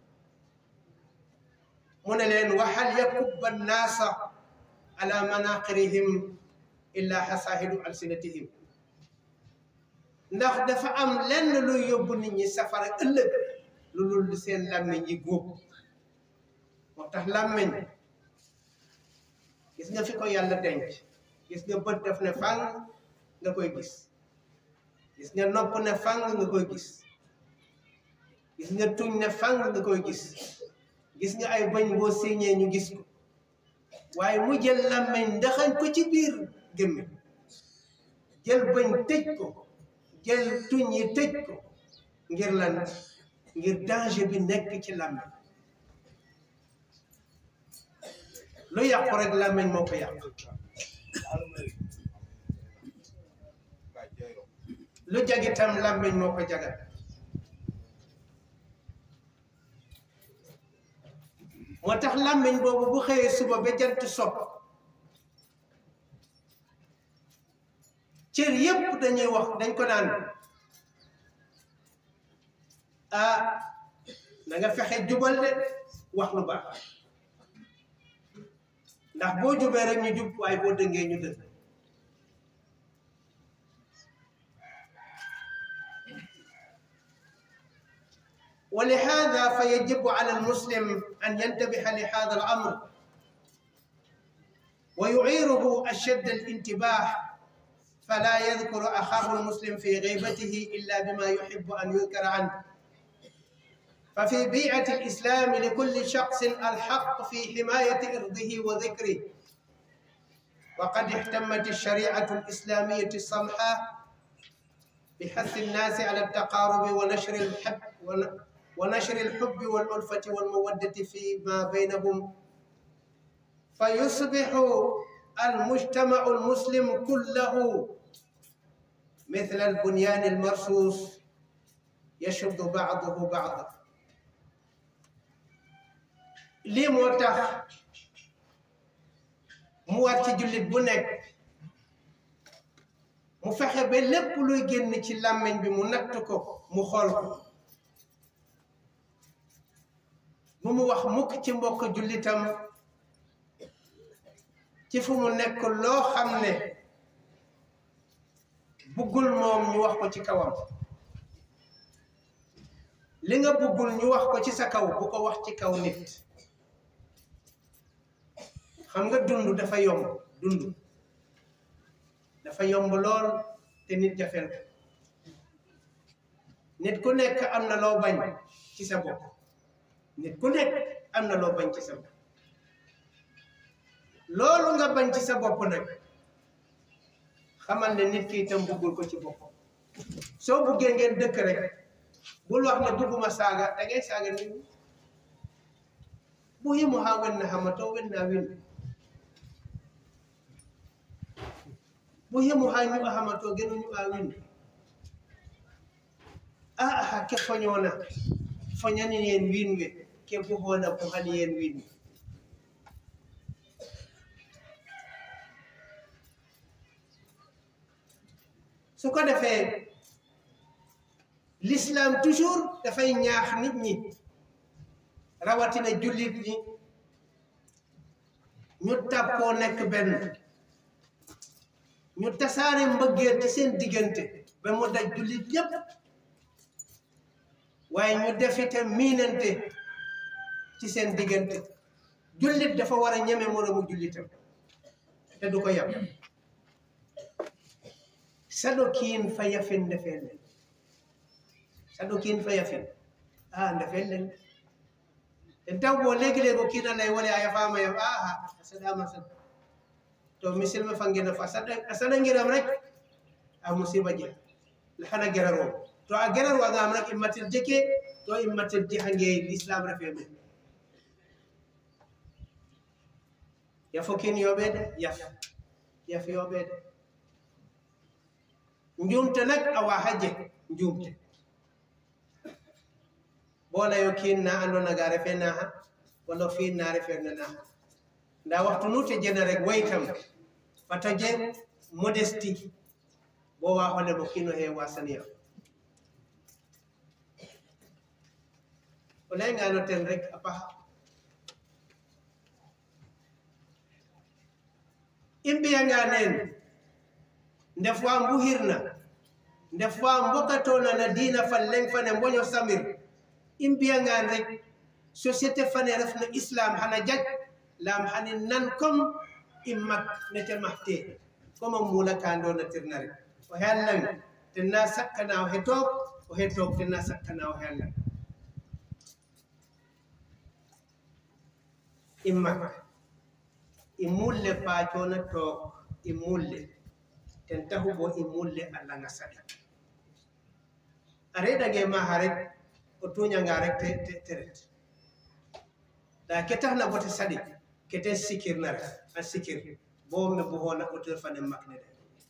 [SPEAKER 3] mu ne leen waxal yakubba nnaasa ala manaqirihim illa xasaahidu alsinatihim ndax dafa am lenn luy yóbbu nit ñi safara ëllëg lu dul seen làmmiñ yi góob moo tax làmmiñ gis nga fi ko yàlla denc gis nga bët daf ne fang nga koy gis gis nga nopp ne fang nga koy gis gis nga tuñ ne fang nga koy gis gis nga ay bañ boo séñee ñu gis ko waaye mu jël làmmiñ ndaxañ ko ci biir gémmi jël bañ tëj ko jël tuñ yi tëj ko ngir lan ngir danger bi nekk ci làmmiñ lu yàqu rek làmmiñ moo ko yàq lu jag itam làmmiñ moo ko jagal moo tax làmmiñ boobu bu xëyee suba ba jant sopp cër yépp dañuy wax dañ ko naan ah na nga fexe jubal de wax lu baax ndax boo jubee rek ñu jub waaye boo dëngee ñu dëng ولهذا فيجب على المسلم أن ينتبه لهذا الأمر ويعيره أشد الانتباه فلا يذكر أخاه المسلم في غيبته إلا بما يحب أن يذكر عنه ففي بيئة الإسلام لكل شخص الحق في حماية إرضه وذكره وقد اهتمت الشريعة الإسلامية السمحة بحث الناس على التقارب ونشر الحب ونشر الحب والألفة والمودة فيما بينهم فيصبح المجتمع المسلم كله مثل البنيان المرصوص يشد بعضه بعضا lii moo tax mu war ci jullit bu nekk mu fexe ba lépp luy génn ci làmmiñ bi mu natt ko mu xool ko bu mu wax mukk ci mbokk jullitam ci fu mu nekk loo xam ne buggul moom ñu wax ko ci kawam li nga buggul ñu wax ko ci sa kaw bu ko wax ci kaw nit xam nga dund dafa yomb dund dafa yomb lool te nit jafeel ko nit ku nekk am na loo bañ ci sa bopp nit ku nekk am na loo bañ ci sa bopp loolu nga bañ ci sa bopp nag xamal ne nit ki itam buggul ko ci bopp soo buggee ngeen dëkk rek bul wax ne bugguma saaga da ngay saaga nit ñi bu yimu ha wenna hamato wenna win bu yimu ha ñu hamato genu ñu a win a ha ke foñona foñani yen winwe ke bu hona bu hani yen winwe su ko defee l'islam toujours dafay ñaax nit ñi rawatina jullit ñi ñu tàppoo nekk benn ñu tasaare mbëggeel ci seen diggante ba mu daj jullit yépp waaye ñu defite miinante ci seen diggante jullit dafa war a ñeme moroomu jullitam te du ko yàpp saɗo kiin fa yafin ndefellen saɗo kiin fa yafin a ndefellen e taw bo léegi léegi o kiinanay woni a yafama yaf aha a saɗama sad to misilma fangina fa a saɗangiram rek a musiba je hana geraro to a geraro agam rek immatir jeke to immatir jihange l'islam refe men yafo kin yoɓede yaf yaf yoɓede njumte nag awa haje njumte bola yo kin na ando naga refe na ha wala fin na refe na na nda waxtu nute jena rek waytam fata je modesty bo wa hole mo kino he wasaniya o layngano ten rek a paxa i mbiyanga neen ndef wa mbuxirna nde fa mbokatoona na diina fan leng fane mboño samir i mbiyangaan rek société fane refno islam xana jag laam xani nan comme i mag nete maxte comme a muula ka ndoona tirna rek o xe lang ten na sakkana o xe toog o xe toog ten na sakkana o xe a lang i mag i mulle paacoona toog i mulle ten taxu bo i mulle a langa saɗa a reɗange maxa rek o tuñanga rek te te- te ret nda ke taxna bo te saɗi ke ten sikirna ref a sikir bo me buxoona auteur fane mak ne de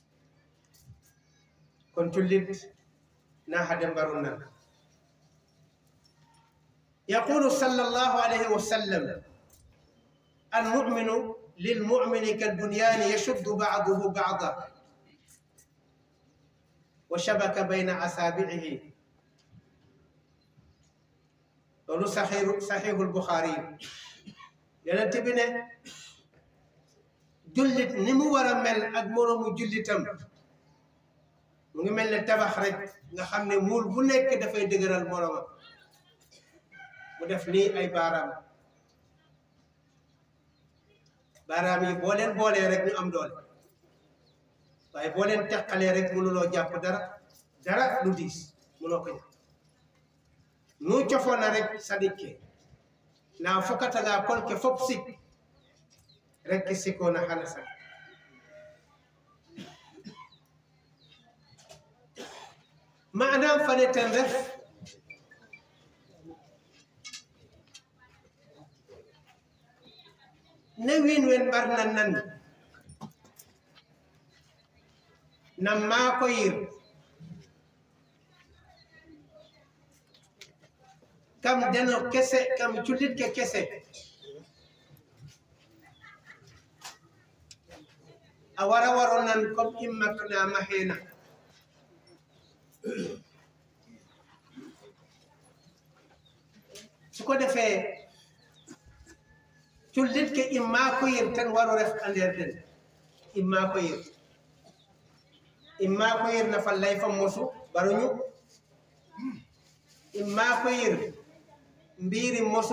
[SPEAKER 3] kon cullit na xade mbaru nan yaqulu sallallahu alayhi wa sallam المؤمن للمؤمن كالبنيان يشد بعضه بعضا وشبك بين أصابعه loolu saxiiru saxiixul Buxaari yi yonent bi ne jullit ni mu war a mel ak moroomu jullitam mu ngi mel ne tabax rek nga xam ne muul bu nekk dafay dëgëral moroomam mu def nii ay baaraam baaraam yi boo leen boolee rek ñu am doole waaye boo leen teqalee rek mënuloo jàpp dara dara lu diis mënoo ko jàpp nu cofoona rek sadikke na fokataga kolke fop sik rek ke sikona xana sag manam fane ten ref ne wiin wen mbarna nan nam maako yir kam deno kese kam cullit ke kese a wara waro nan comme immaknama hena su ko defee cullit ke imma ko yir tan waro ref a nder den imma ko yir imma ko yir na fallay fa mosu baruñu imma ko yir mbiri mosu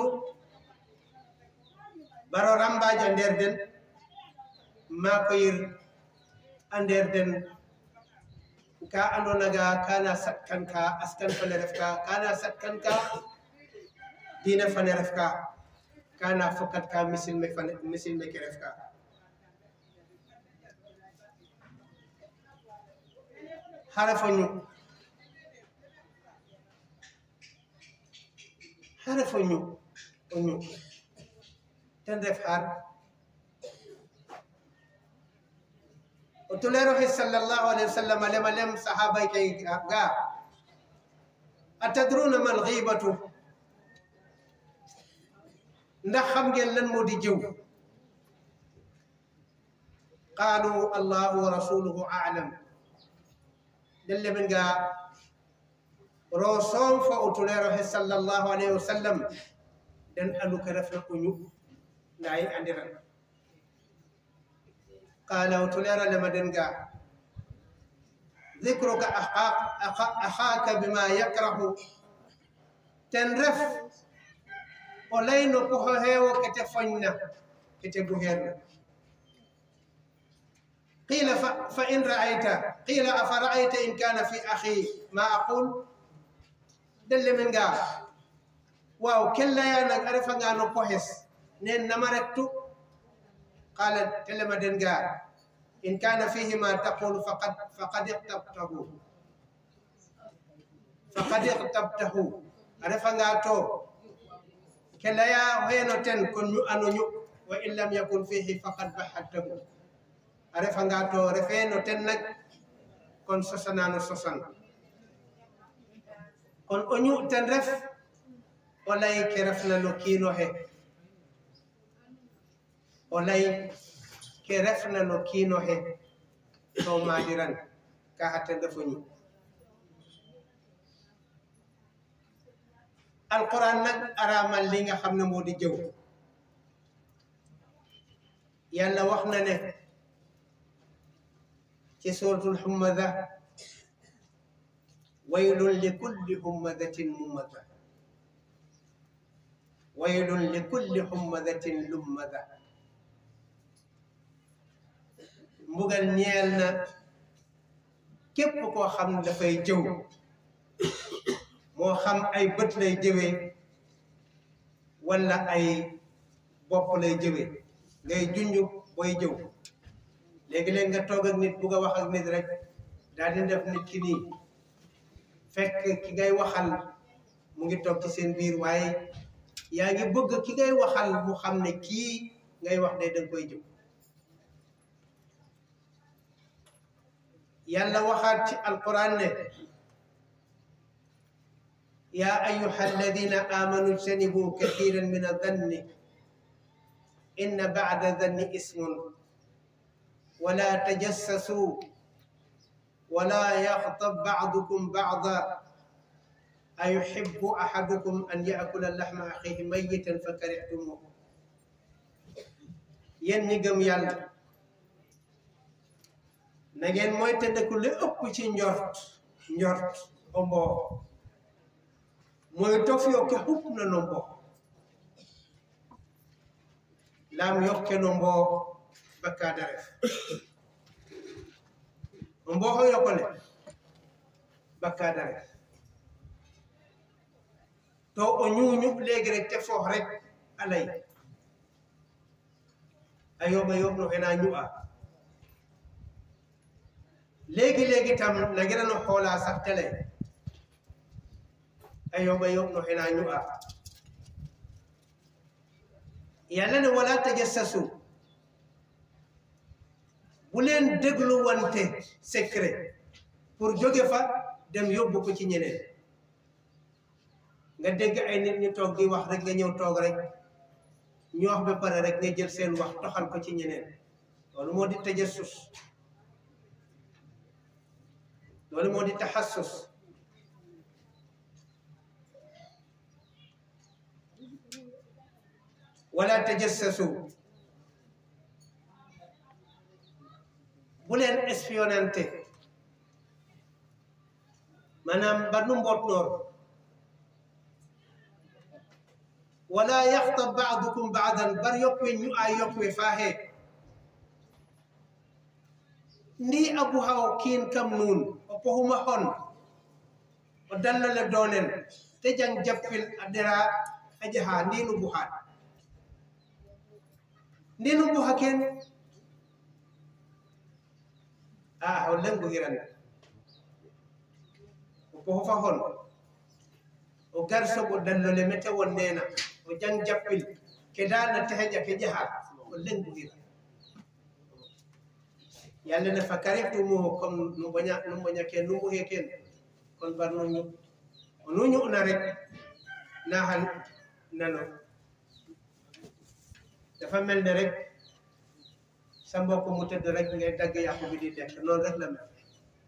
[SPEAKER 3] baro rambaji a nder den ma ko yir a nder den ka andonaga kana sakkan ka askan fane ref ka kana sakkan ka diina fane ref ka kana fokat ka misilme fane misilme ke ref ka hara fo ñu hara fo ñu o ñu ten ref har o tuleroxe sallallahu alayhi wa sallam lema lem sahaba ke ga atadruna mal ghibatu ndax xam ngeen lan moo di jëw qaalu allahu wa rasuluhu a'lam den lemen ga ro soom fo o tuleroxe sallallahu alayhi wa sallam den andu ke refna o ñu nda yi andiran قال وتلير لما دنقا ذكرك أخاك, أخاك بما يكره تنرف ولين كهه وكتفننا كتبهرنا قيل ف... فإن رأيت قيل أفرأيت إن كان في أخي ما أقول دل من قال واو كلا يا نعرف أن أنا كويس نين نمرتو قال تلما دنجا إن كان فيه ما تقول فقد فقد اغتبته فقد اغتبته عرفنا تو كلا يا وين تن كن أنو نيو وإن لم يكن فيه فقد بحته عرفنا تو رفين تن نك كن سسنا نسسن كن أنيو تن رف ولا يكرفنا نكينو هي o lay ke refna no kiino he to maadiran ka hatte ndefoñi alquran nag aramal li nga xam ne moo di jëw yàlla wax na ne ci suratul humada waylun li kulli hummadatin mummada waylun li kulli hummadatin lummada mbugal ñeel na képp koo xam ne dafay jëw moo xam ay bët lay jëwee walla ay bopp lay jëwee ngay junj booy jëw léegi-léeg nga toog ak nit bugg a wax ak nit rek daal di def nit ki nii fekk ki ngay waxal mu ngi toog ci seen biir waaye yaa ngi bëgg ki ngay waxal mu xam ne kii ngay wax day danga koy jëw yàlla waxaat ci alquran ne yaa ayuha alladina amanu ijtanibu kathiran min adanni inna bada danni ismun wala tajassasu wala yaxtab baadukum baada ayuhibbu ahadukum an yaakula laxma axihi mayitan fa karihtumuhu yéen ñi gëm yàlla na ngeen mooy tëddeku li ëpp ci njort njort o mboo mooy tof yokke xupp na no mboo laam yokke no mboo bakkaada ref o mbooxo yokkole bakkaada ref to o ñuuñu léegi rek te foox rek alay a yooɓa yooɓ no xena ñu'a léegi-léegi tam nagirano xoolaa sax tele a yooɓa yooɓ no xena ñu'a yàlla ne wala tajassasu bu leen déglu wante secret pour jóge fa dem yóbbu ko ci ñeneen nga dégg ay nit ñi toog di wax rek nga ñëw toog rek ñu wax ba pare rek nga jël seen wax toxal ko ci ñeneen loolu moo di tajassus loolu moo di taxassus wala tajassasu bu leen espionnante maanaam ba nu mboot noor wala yaxtab baadukum baadan bar yokkwe ñu a yokkwe faaxe ndi abu haw kiin kam nuun o pohuma hon o dallole doonen te jang jappil a dera a jaha ndinu buhaat ndinu buha ken a o lengu hiran o pohofa hon o garsoɓo dallole mete won nena o jang jappil ke dana teheƴa ke jaha o lengu hiran yalla ne fa karihtumuhu comme no boña no boñake numbu he ken kon bar no ñu no ñu'na rek na han nano dafa mel ne rek sa mbokk mu tëdd rek ngay dagg yàqu bi di lekk noonu rek la mel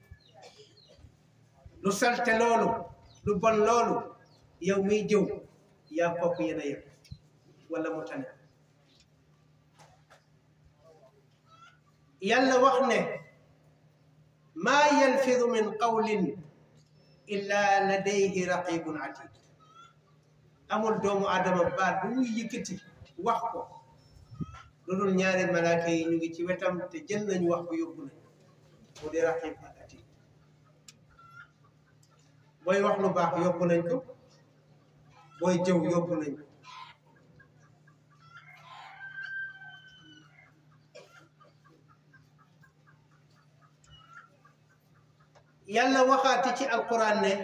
[SPEAKER 3] lu salte loolu lu bon loolu yow miy jëw yaa kooku yéen a yëpp wala mu tane yàlla wax ne maa yalfidu min qawlin illa ladayhi raqibun atid amul doomu adama baat bu muy yëkkati wax ko lu dul ñaari malaaka yi ñu ngi ci wetam te jël nañu wax ko yóbbu nañ mu di raqib ak atid booy wax lu baax yóbbu nañ ko booy jëw yóbbu nañ ko yàlla waxaati ci alquran ne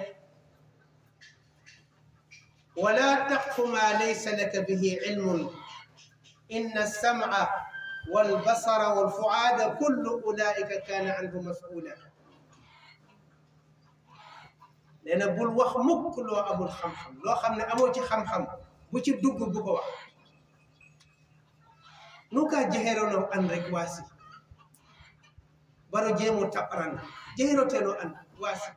[SPEAKER 3] wala taqfu ma laysa laka bihi ilmun inna alsam'a walbasara walfuaada kullu ulaika kaana anhu mas'ula nee na bul wax mukk loo amul xam-xam loo xam ne amoo ci xam-xam bu ci dugg bu ko wax nu ka jeherono an rek waasi baro jeemo taɓran jeyroteno an waasi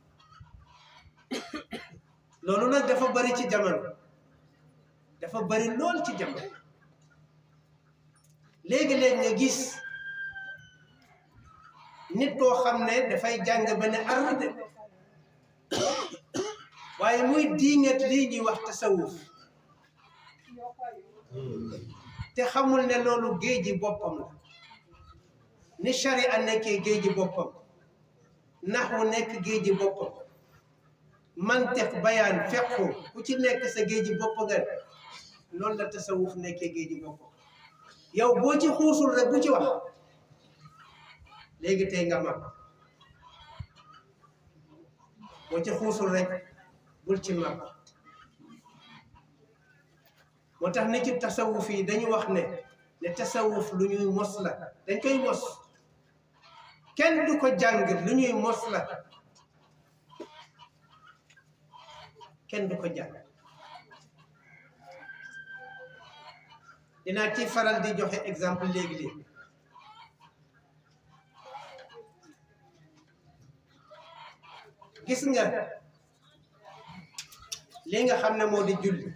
[SPEAKER 3] loolu nag dafa bari ci jamono dafa bari lool ci jamono léegi-léegi nga gis nit koo xam ne dafay jàng ba ne ar de waaye muy diingat lii ñuy wax tasawuf te xamul ne loolu géeji boppam la ni sharia nekkee géeji boppam naxwu nekk géeji boppam mantiq bayaan fequ ku ci nekk sa géeji bopp nga loolu la tasawuf nekkee géeji boppam yow boo ci xuusul rek bu ci wax léegi tey nga mag boo ci xuusul rek bul ci mag moo tax ni ci tasawuf yi dañu wax ne ne tasawuf lu ñuy mos la dañ koy mos kenn du ko jàng lu ñuy mos la kenn du ko jàng dinaa ci faral di joxe exemple léegi-léegi gis nga li nga xam ne moo di julli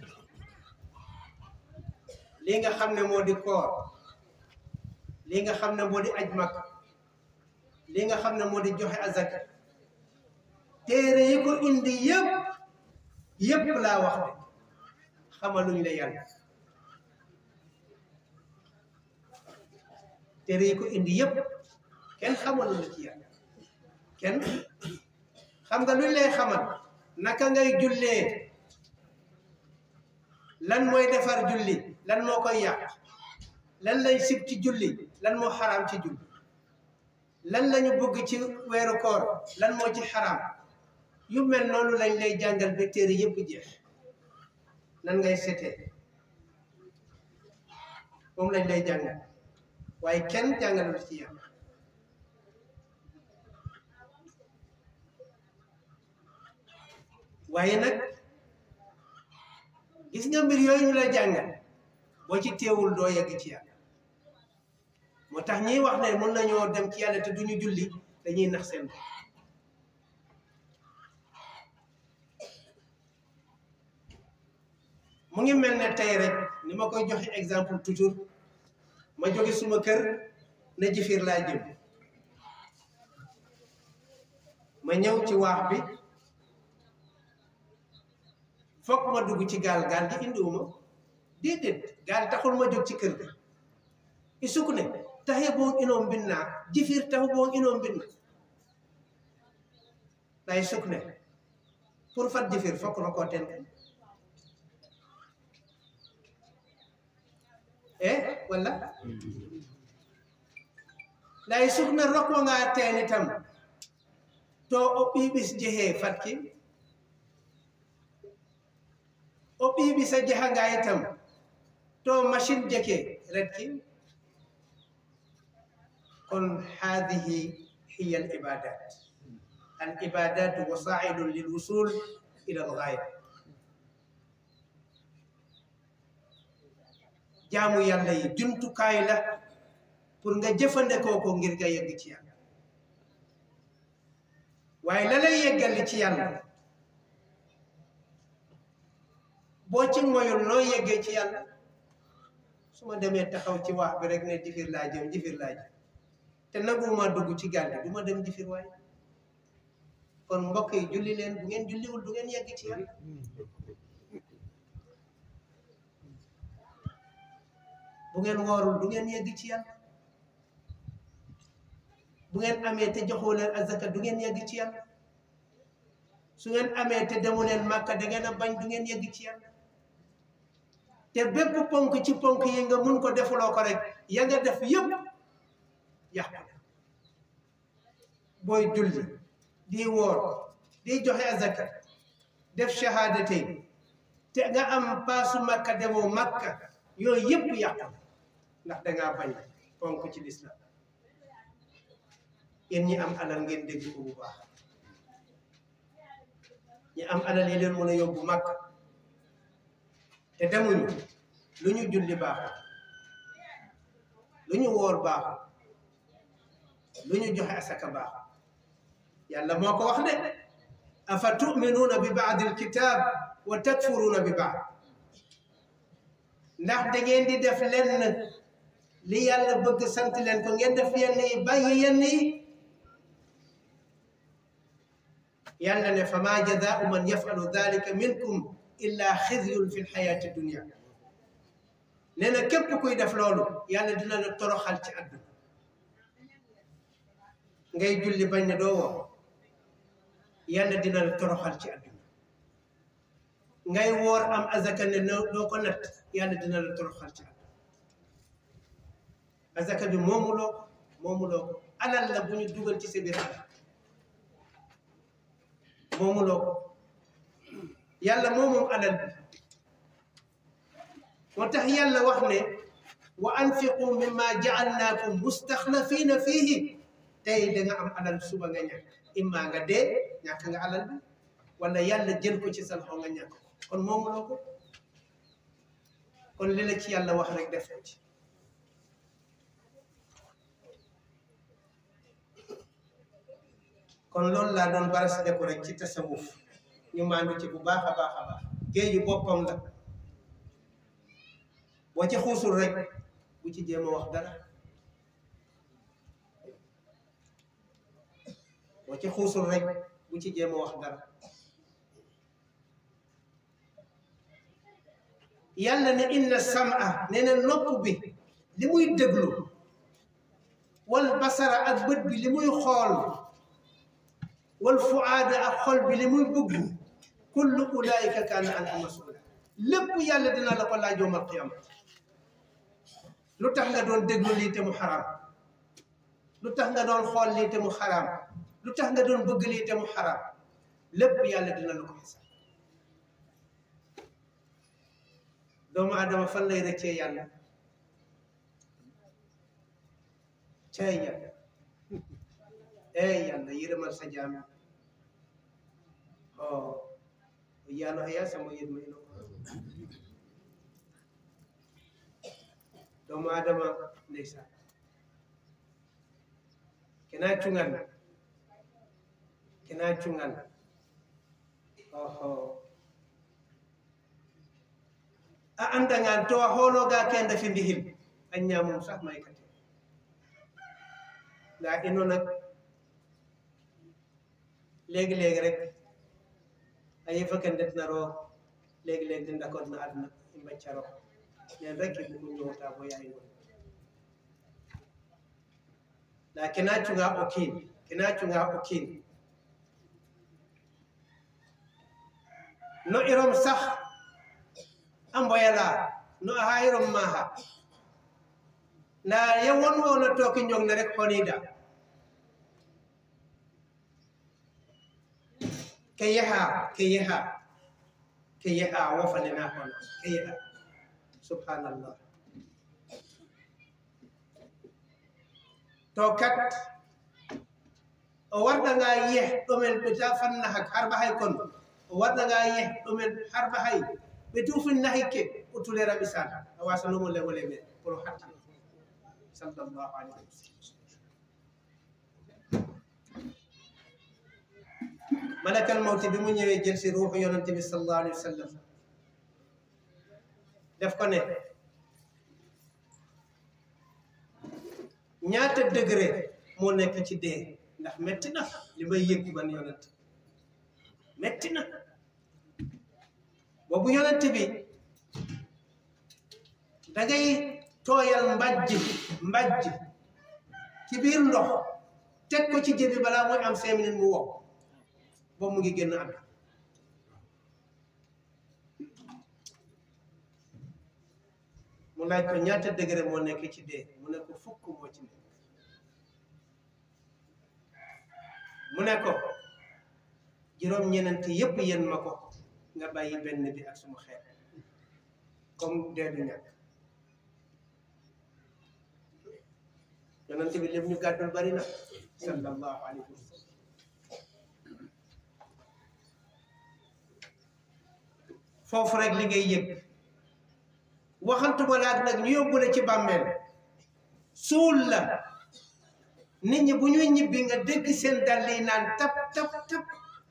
[SPEAKER 3] li nga xam ne moo di koor li nga xam ne moo di aj mag li nga xam ne moo di joxe azaka téere yi ko indi yëpp yëpp laa wax de xamaluñ la yàlla téere yi ko indi yëpp kenn xamaluñ la ci yàlla kenn xam nga luñ lay xamal naka ngay jullee lan mooy defar julli lan moo koy yàq lan lay sib ci julli lan moo xaraam ci julli lan lañu bëgg ci weeru koor lan moo ci xaraam yu mel noonu lañ lay jàngal ba téere yëpp jeex nan ngay setee moom lañ lay jàngal waaye kenn jàngalul ci yàlla waaye nag gis nga mbir yooyu ñu la jàngal boo ci teewul doo yegg ci yàlla moo tax ñiy wax ne mën nañoo dem ci yàlla te duñu julli dañuy nax seen bopp mu ngi mel ne tey rek ni ma koy joxe exemple toujours ma jóge suma kër ne jifir laa jëm ma ñëw ci waax bi fokk ma dugg ci gaal gaal gi indiwuma déedéet gaal taxul ma jóg ci kër ga i sukune taxe boon inoom mbinna jifir taxu boon inoom mbinna lay sukne pour fat jifir fokk na koo ten e walla lay sukne rokkonga teeni tam to o ɓiɓis jehee fatki o ɓiɓisa jehanga itam to machine jeke retki kon hadihi hiya al ibadat al ibadat wasailu lil wusul ila al ghaya jaamu yàlla yi jumtukaay la pour nga jëfandikoo ko ngir nga yegg ci yàlla waaye la lay yeggali ci yàlla boo ci moyul noo yeggee ci yàlla su ma demee taxaw ci wax bi rek ne jifir laa jëm jifir laa jëm te naguma dugg ci gaal gi du ma dem jifir waaye kon mbokk yi julli leen bu ngeen julliwul du ngeen yegg ci yàlla bu ngeen woorul du ngeen yegg ci yàlla bu ngeen amee te joxoo leen azaka du ngeen yegg ci yàlla su ngeen amee te demu leen màkka da ngeen a bañ du ngeen yegg ci yàlla te bépp ponk ci ponk yi nga mun ko defuloo ko rek ya nga def yëpp yàqu booy julli di woor di joxe azaka def shahadate te nga am paasu makka demoo makka yooyu yëpp yàqu ndax dangaa bañ ponk ci lislam yéen ñi am alal ngeen dégg ko bu baax ñi am alal yi leen mën a yóbbu makka te demuñu lu ñu julli baaxul lu ñu woor baaxul lu ñu joxe asaka baaxul yàlla moo ko wax de afa tuminuuna bi baadi alkitab wa takfuruuna bi baad ndax da ngeen di def lenn li yàlla bëgg sant leen ko ngeen def yenn yi bàyyi yenn yi yàlla ne fa ma jazaau man yafalu dalika minkum illa xizyun fi lxayaati dunia nee na képp kuy def loolu yàlla dina la toroxal ci àdduna ngay julli bañ ne doo woor yàlla dina la toroxal ci àdduna ngay woor am azaka ne doo ko natt yàlla dina la toroxal ci àdduna azaka bi moomuloo ko moomuloo ko alal la bu ñu dugal ci sa biir alal moomuloo ko yàlla moo moom alal bi moo tax yàlla wax ne wa anfiqu mimma jaalnaakum mustaxlafina fiihi tey da nga am alal suba nga ñàkk imma nga dee ñàkk nga alal bi wala yàlla jël ko ci sa loxo nga ñàkk ko kon moomuloo ko kon li la ci yàlla wax rek def ko ci kon loolu laa doon baras deku rek ci tasawuf ñu maandu ci bu baax a baax a baax géeju boppam la boo ci xuusul rek bu ci jéem a wax dara boo ci xuusul rek bu ci jéem a wax dara yàlla ne inna sam'a nee na nopp bi li muy déglu wal basara ak bët bi li muy xool wal fuaada ak xol bi li muy bëgg kullu ulaika kaana anhu masula lépp yàlla dina la ko laaj yawmal qiyaama lu tax nga doon déglu lii te mu xaraam lu tax nga doon xool lii te mu xaraam lu tax nga doon bëgg lii te mu xaraam lépp yàlla dina la ko xisaab doomu adama fan lay rëccee yàlla cay yàlla ey yàlla yërëmal sa jaam o yaano haya samo yërmayno doomu adama ndeysaan kena cungan kena cungan oho a andangan to a hoologa kende fi ndihil a ñamum sax may kate nda ino nag léegi-léegi rek a yifa ken ndetnaro léegi-léegi den d'accord na aduna i mbaccaro nen rek i bugu ñowta bo yaay ngo nda kena cunga o kiin kena cunga o kiin no irom sax a mboyala no a hayirom maha nda ye won wona toki ñong ne rek honida ke yaha ke yaha ke yaha wofanena hono ke yaha subhanallah to kat o warɗanga yeh ɗomen ɓeta fanna hak harba hay kon o warɗanga yeh ɗomen harba hay ɓe tufin nahi ke o tulera ɓisan a wasanomo lewole men pour hatti sallallahu alayhi wa sallam malakal mawti bi mu ñëwee jël si ruuxu yonante bi sallallahu alayhi wa sallam def ko ne ñaata degré moo nekk ci dee ndax metti na li may yëg man yonante metti na boobu yonante bi dangay tooyal mbajj mbajj ci biir ndox teg ko ci jëbi balaa mooy am cinq minutes mu wow boobu mu ngi génn àdduna mu laaj ko ñaata degré moo nekk ci dee mu ne ko fukk moo ci nekk mu ne ko juróom-ñenenti yépp yéen ma ko nga bàyyi benn bi ak suma xeet comme dee du ñàkk yonent bi lépp ñu gàddul bari na sallallahu alayhi wa sallam foofu rek li ngay yëg waxantuma laag nag ñu yóbbu la ci bàmmeel suul la nit ñi bu ñuy ñibbi nga dégg seen dàll yi naan tap tap tap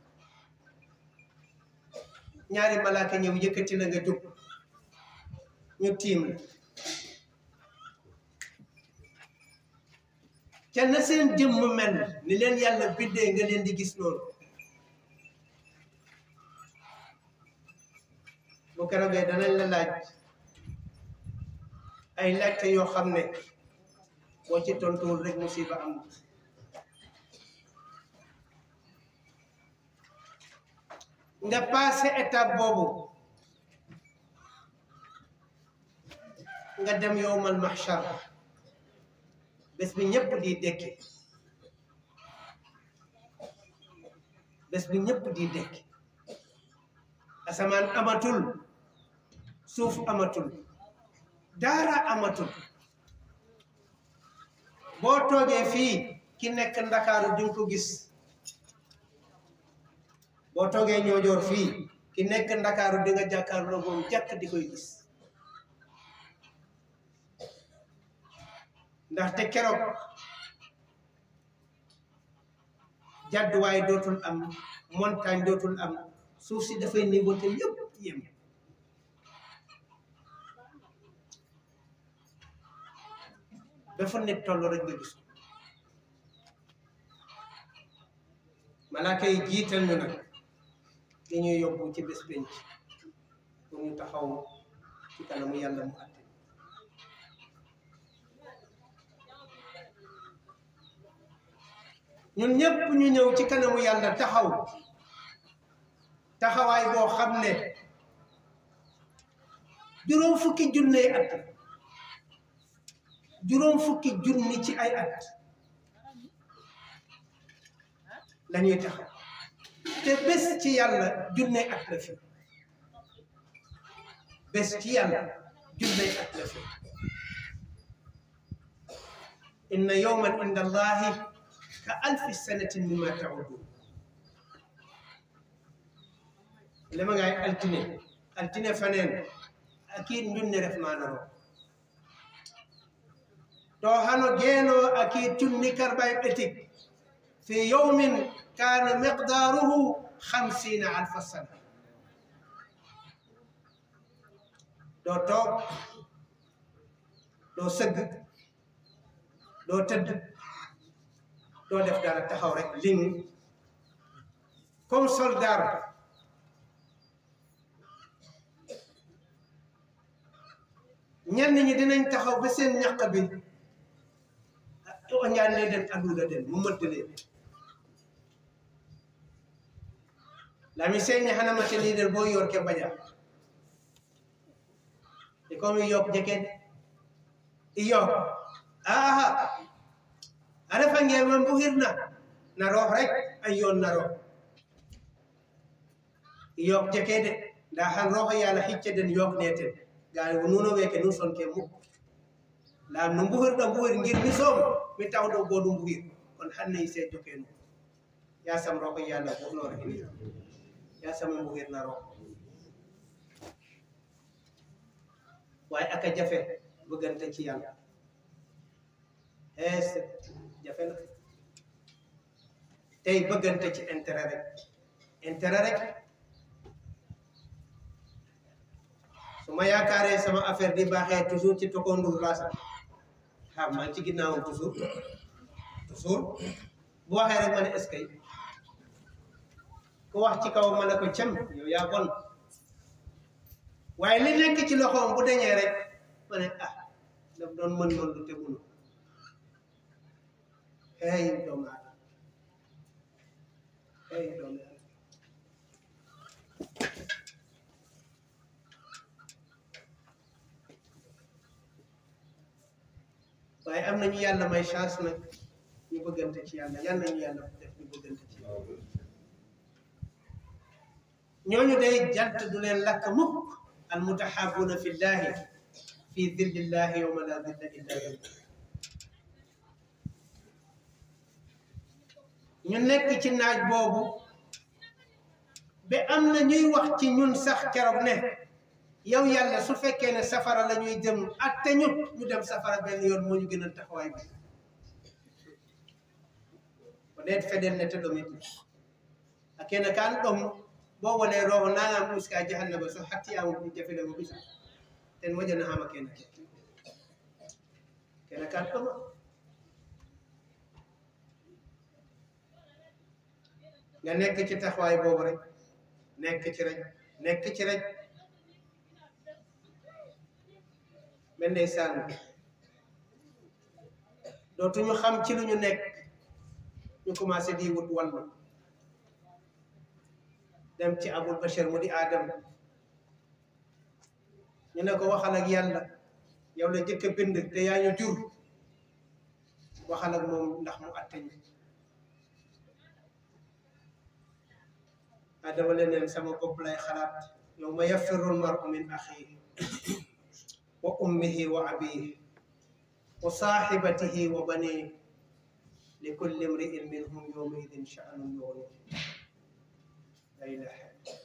[SPEAKER 3] ñaari malaaka ñëw yëkkati la nga jóg ñu tiim la ca na seen jëmm mel ni leen yàlla biddee nga leen di gis loolu bu keroogee danañ la laaj ay laajte yoo xam ne boo ci tontuwul rek musiba am nga passé étape boobu nga dem yowmal mahshar bés bi ñëpp di dekki bés bi ñëpp di dekki asamaan amatul suuf amatul daara amatul boo toogee fii ki nekk ndakaaru di nga ko gis boo toogee ñoojoor fii ki nekk ndakaaru di nga jàkkaarloo moom jàkk di koy gis ndaxte keroog jàdduwaay dootul am montagne dootul am suuf si dafay niveauté yëpp yem dafa nit toll rek nga gis malaaka yi jiital ñu nag li ñuy yóbbu ci bés penc pour ñu taxaw ci kanamu yàlla mu àtte ñun ñëpp ñu ñëw ci kanamu yàlla taxaw taxawaay boo xam ne juróom fukki junne at juróom fukki junni ci ay at lañuy taxaw te bés ci yàlla junne at la fi bés ci yàlla junne at la fi inna yawman inda allahi ka alfi sanatin mimma ta'udun lema ngay altine altine faneen akid njunne ref manaro to hano geeno akid tunni karbay ɓetik fi yawmin kana miqdaruhu hamsina alfa sana ɗo toog ɗo sëgg ɗo tëdd ɗo def dara taxaw rek ling comme soldat ñenn ñi dinañ taxaw ba seen ñaq bi o ñaan ne den aduna den mu mëdd leen lami señi hana mate leader bo yor ke baja e comme yok jeken iyo aha a refa nge man bu hirna na roox rek ay yoon na roox yok jeke de nda han rooxo yàlla xicce den yok neten gaay nuno weke nu son ke mukk laam no mbuhirɗo mbuhir ngir mi soom mi tawɗo goɗum mbuhir kono hanne se jokenu yasam roko yalla ɓurnore ini yasam mbuhirna roko way aka jafe bëggante ci yàlla es jafe na tey bëggante ci intérêt rek intérêt rek su ma yaakaaree sama affaire di baaxee toujours ci tokondur laa sax xam maa ci ginnaawam toujours toujours bu waxee rek ma ne est-ce que ku wax ci kaw ma ne ko cem yow yaa bon waaye li nekk ci loxoom bu deñee rek ma ne ah daf doon mën mën lu te munu hey doomu aadama hey doomu aadama waaye am nañu yàlla may chance nag ñu bëggante ci yàlla yàlla nañu yàlla def ñu bëggante ci yàlla ñooñu day jant du leen lakk mukk al mutahabuna fi llahi fi dillillahi yawma la dilla illa dillah ñu nekk ci naaj boobu ba am na ñuy wax ci ñun sax keroog ne yow yàlla su fekkee ne safara la ñuy jëm atte ñu ñu dem safara benn yoon moo ñu gën a taxawaay bi ko ɗen feɗenne te ɗomit a kene kan ɗom bo wone roho nangam uska jahannaba so hattiyama ɗum jafilemo bisa ten moƴana hama kene ke kene kan ɗoma nga nekk ci taxawaay boobu rek nekk ci rek nekk ci rek mel ndeysaan dootuñu xam ci lu ñu nekk ñu commencé di wut wàllu dem ci abul bashar mu di aadam ñu ne ko waxal ak yàlla yow la jëkk a bind te yaa ñu jur waxal ak moom ndax mu atte ñu adama leneen sama bopp lay xalaat yow ma yafirru lmaru min axihi wa ummihi wa abihi wa saaxibatihi wa banihi li kulli imri'in minhum yawma idin sha'nun yughnihi la ilaha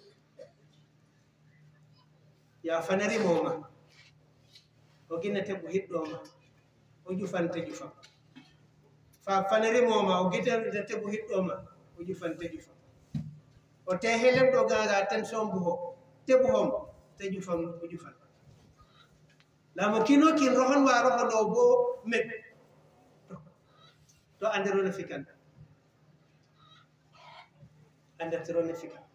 [SPEAKER 3] ya fanari moma o ginete bo hiɗɗoma o jufante jufa fa fanari moma o gitete bo hiɗɗoma o jufante jufa o te helem ɗo gaga ten sombuho tebu hom te jufam o jufan lamo kino kin rohon wa roho ɗo bo met to anderone fikan andertirone fikan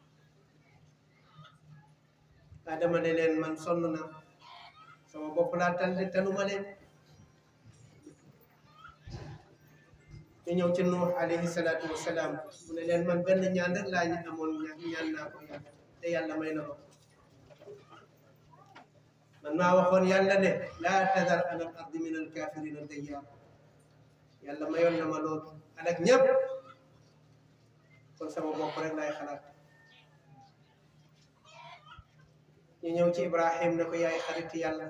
[SPEAKER 3] adama ne leen man sonn na sama bopp laa tànn tanuma leen ñu ñëw ci Nuux alayhi salaatu wa salaam mu ne leen man benn ñaan rek laa ñu amoon ñaan naa ko yàlla te yàlla may na ko man maa waxoon yàlla ne laa tadar ala al ardi min al kafirina dayyaar yàlla mayoon na ma loolu alak ñëpp kon sama bopp rek laay xalaat ñu ñëw ci Ibrahim ne ko yaay xarit yàlla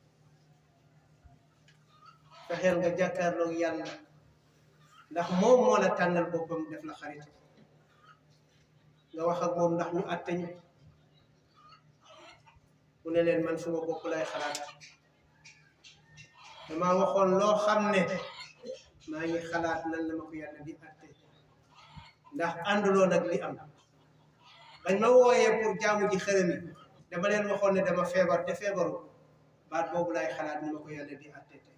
[SPEAKER 3] fexeel nga jàkkaarloog yàlla ndax moom moo la tànnal boppam def la xarit nga wax ak moom ndax ñu àtte ñu mu ne leen man suma bopp lay xalaat dama waxoon loo xam ne maa ngi xalaat nan la ma ko yàlla di àtte ndax ànduloo nag li am bañ ma wooyee pour jaamu ji xërëm yi dama leen waxoon ne dama feebar te feebaru baat boobu laay xalaat ni ma ko yàlla di àtte tey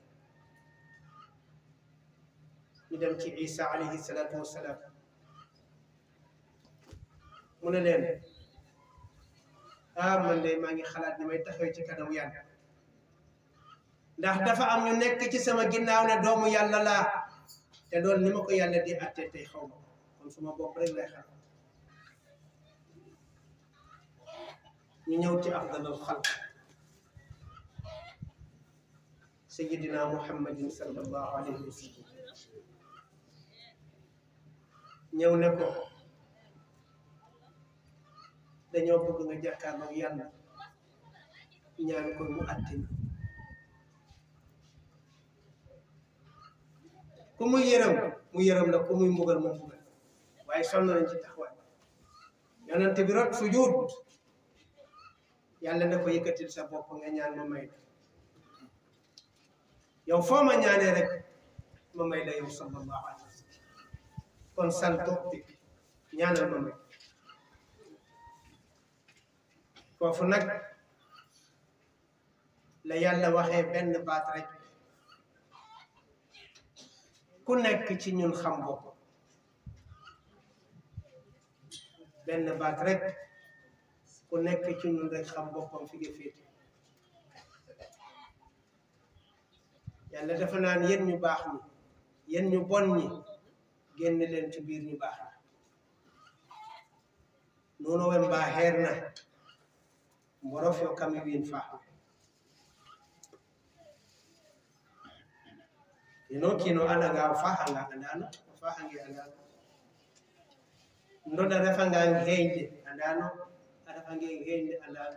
[SPEAKER 3] ñu dem ci isa alayhi salaatu wassalaam mu ne leen ah man de maa ngi xalaat ni may taxawee ci kanamu yàlla ndax dafa am ñu nekk ci sama ginnaaw ne doomu yàlla laa te loolu ni ma ko yàlla di àtte tey xaw ma kon suma bopp rek lay xalaat ñu ñëw ci afdalul xalq sayidina muhammadin sallallahu alayhi wa sallam ñëw ne ko dañoo bëgg nga jàkkaarloo yàlla ñaan ko mu àtte ñu ku muy yërëm mu yërëm la ku muy mbugal mu mbugal waaye sonn nañ ci taxawaay yonent bi rot sujud yàlla na ko yëkkatil sa bopp nga ñaan ma may la yow foo ma ñaanee rek ma may la yow sallallahu alayhi wa sallam kon sal toog ñaanal ma may foofu nag la yàlla waxee benn baat rek ku nekk ci ñun xam bopp benn baat rek ku nekk ci ñun rek xam boppam fi nga féete yàlla dafa naan yéen ñu baax ñi yéen ñu bon ñi génn leen ci biir ñu baax ñi noonu wen mbaa xeer na mborof yo kami wiin faax ino kino anaga o faaxanga andano o faaxange andano ndoɗa refangan heeñde andano a refange heeñde andano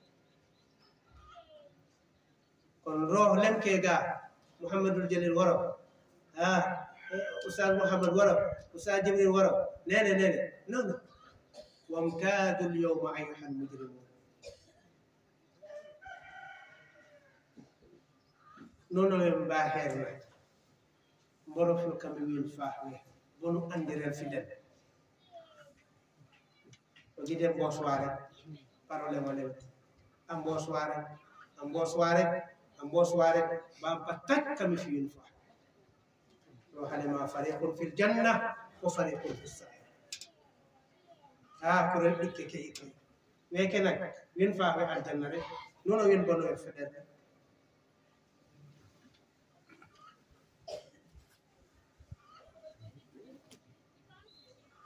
[SPEAKER 3] kono rooh lemke ga mouhamadoul jalil woro a oustad mouhamad woro oustad jibril woro nene nene non non wamtadu lyawma ayuha lmujrimun nono wen mba heerna mborofo kamɓe win faawe bonu andirel fidel o guide mbosware parole molen a mbosware a mbosware a mbosware bampa tak kami fiyin fa ɗo halema fariqun fil janna wa fariqun fi sair a kurel ɗikke ke ikoy weke nak win faawe aljanna rek nono win bono e feɗel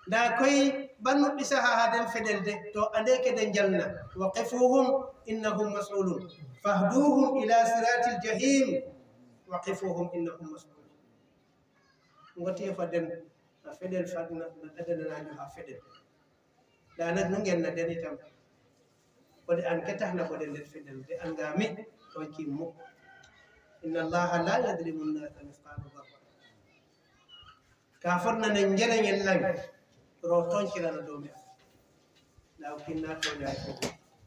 [SPEAKER 3] nda koye bannuɓɓi saha haden feɗelde to ande kede jalna wa qifuhum innahum masulun fahduhum ila sirati ljahim wa qifuhum innahum masulun gotiye faden a feɗel fadna no ɗadananajo ha feɗel nda nag nu genna den itam kode an ketahna kode nder feɗel de angami ton kimmo inna allaha la yadrimu nnasa misqala darra ka fotnane jereñel lang ro toncirana dow mi law kinna toñay fo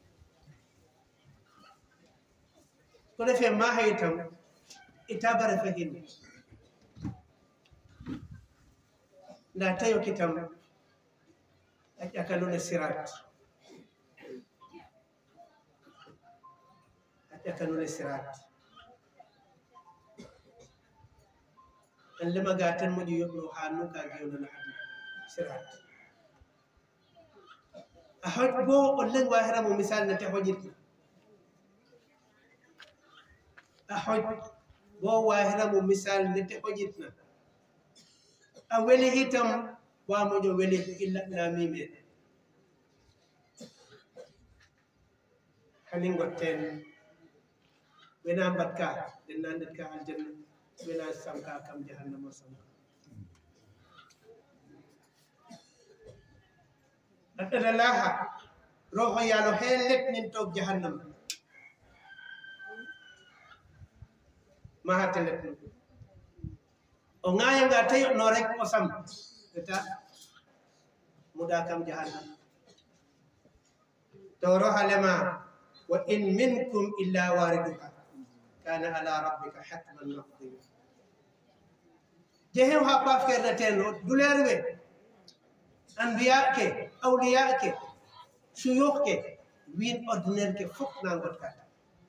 [SPEAKER 3] ko defe ma hay tam itabare fe hinne nda tayoki tam a ƴakalune sirat a ƴakalune sirat an lemaga tan moƴo yoɓno ha nuka gewnana aduna sirat a hoj bo o leng wahiramo misal nete hoƴirta a hoj bo wahiramo misal nete hoƴitna a weli hitam wamoƴo weli illa lamimen hani gotten wena mbatka den nandet ka aljanna wena sanka kam jahannama sanka ɗaɗɗata laaha roho yaalo heen letnin toog jahannama mahate letno o ŋayanga tayoɗno rek o sam eta muɗa kam jahannama to roha lema wa in minkum illa wariduha kana ala rabbika hatman maqdiya jehem ha pafkerde ten o duleer we anbiya ke awliya ke suyuh ke win ordinaire ke fof na ngot kata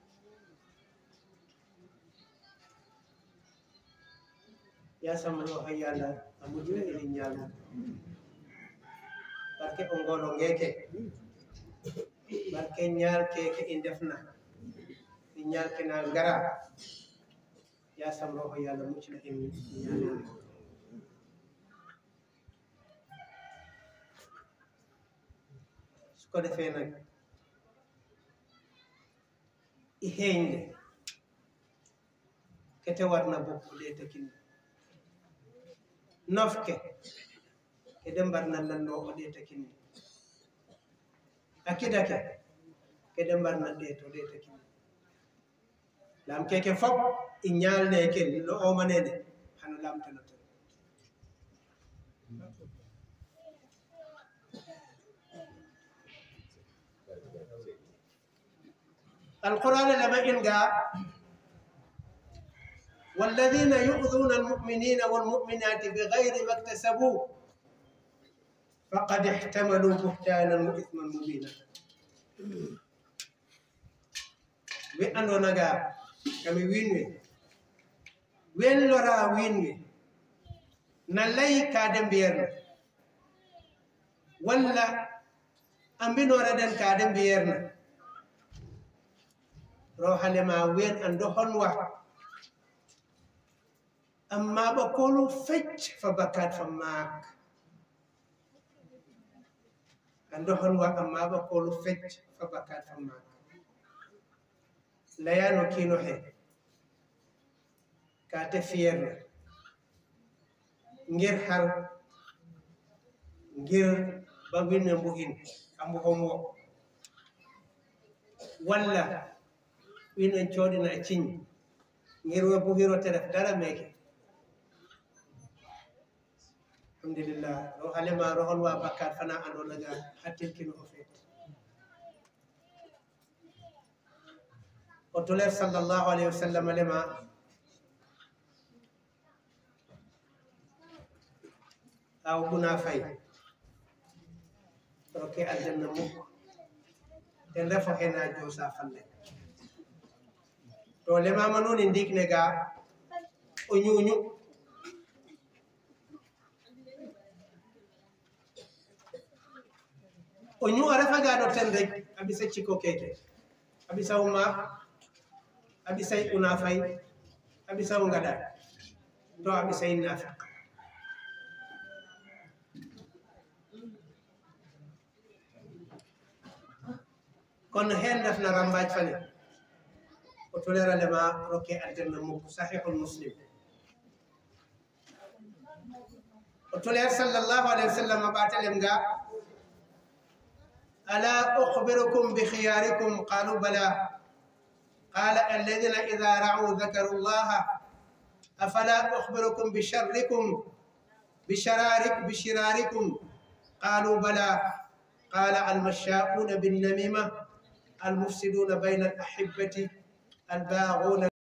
[SPEAKER 3] yasamano hay yalla a mujina ini ñaalu barke o ngolo ngeke barke ñaal keke i ndefna i ñaal ke na ngara yasam roho yalla muccina in ñaanal su ko defee nag i heeñde kete warna bokku ɗe takinne nofke kede mbarna lanno o ɗe takinne akkidake kede mbarna ɗe to ɗe takinne lam keke fop i ñaalne ken no omanede hano lamtanoten القرآن لما إنقى والذين يؤذون المؤمنين والمؤمنات بغير ما اكتسبوا فقد احتملوا بهتانا وإثما مبينا وأنو نجا كمي وينوي وين لورا وينوي نلاي كادم بيرنا ولا أمبينو ردن كادم بيرنا rohale ma wen ando honwa amma ba kolu fecc fa bakat fa mak ando honwa amma ba kolu fecc fa bakat fa mak layano kino he ka te fierna ngir har ngir ba winne mbuhin kambu homwo walla winen coɗina e ciñi ngirwe buhiro teref dara meke alhamdulillah ro halema rohon wa bakkat fana ando naga hattilkino o feet o toler sallllahu alayhi wa sallam lema aw ɓuna fay roke aljanna mukko ten refo hena josa falle to lemama noon e ndikne ga o ñuuñu o ñu a refa ga ɗo ten rek a ɓisa cikko keke a ɓisa uma a ɓisay una fay a ɓisa o ngaɗa to a ɓisay nafik kono hen ndefna rambaji fane o toleralema rokke aljanna mukko sahihul muslim o toler sallllahu alayhi wa sallam ɓatelem nga ألا أخبركم بخياركم قالوا بلى قال الذين إذا رعوا ذكروا الله أفلا أخبركم بشركم بشرارك بشراركم قالوا بلى قال المشاؤون بالنميمة المفسدون بين الأحبة الباغون